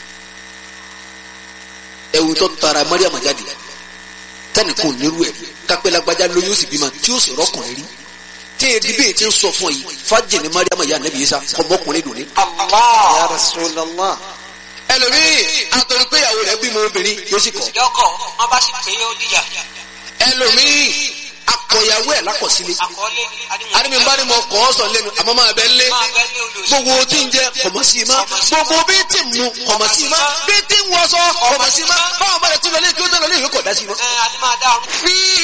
ẹ̀wù tó tara mariam jáde tẹ́lẹ̀ kò nínú ẹ̀rí kápẹ́ lágbájá lóyún ó sì bímọ tí ó sì rọ́kùnrin rí. tí èdè bẹ́ẹ̀ ti ń sọ fún ọ yìí fájì ní mariam yà nẹ́bí yìí sá ọmọkùnrin dùn ní. Ya Rasulallah. ẹlòmíì àtọ̀rọ̀ pé ìyàwó rẹ̀ bímọ obìnrin yóò sì kọ̀. lọ́kọ̀ wọ́n bá sì pé ó dìjà ẹlòmíì akọ̀yàwó ẹ̀ lákọ̀sílẹ̀. àkọọ́lé àdìmí bá ní mo kọ́ ọ sọ lẹ́nu àmọ́ máa bẹ lé máa bẹ́ ní olùsọ gbogbo tí ń jẹ kọ̀mọ̀ sí i má gbogbo bí tí ń mu kọ̀mọ̀ sí i má bí tí ń wọṣọ kọ̀mọ̀ sí i má báwọn bá rẹ̀ tún lọ lé kí ó tẹ̀ lọ lé ìwé kọ̀ dá sí i má. ẹ adé máa dá ọrùn fi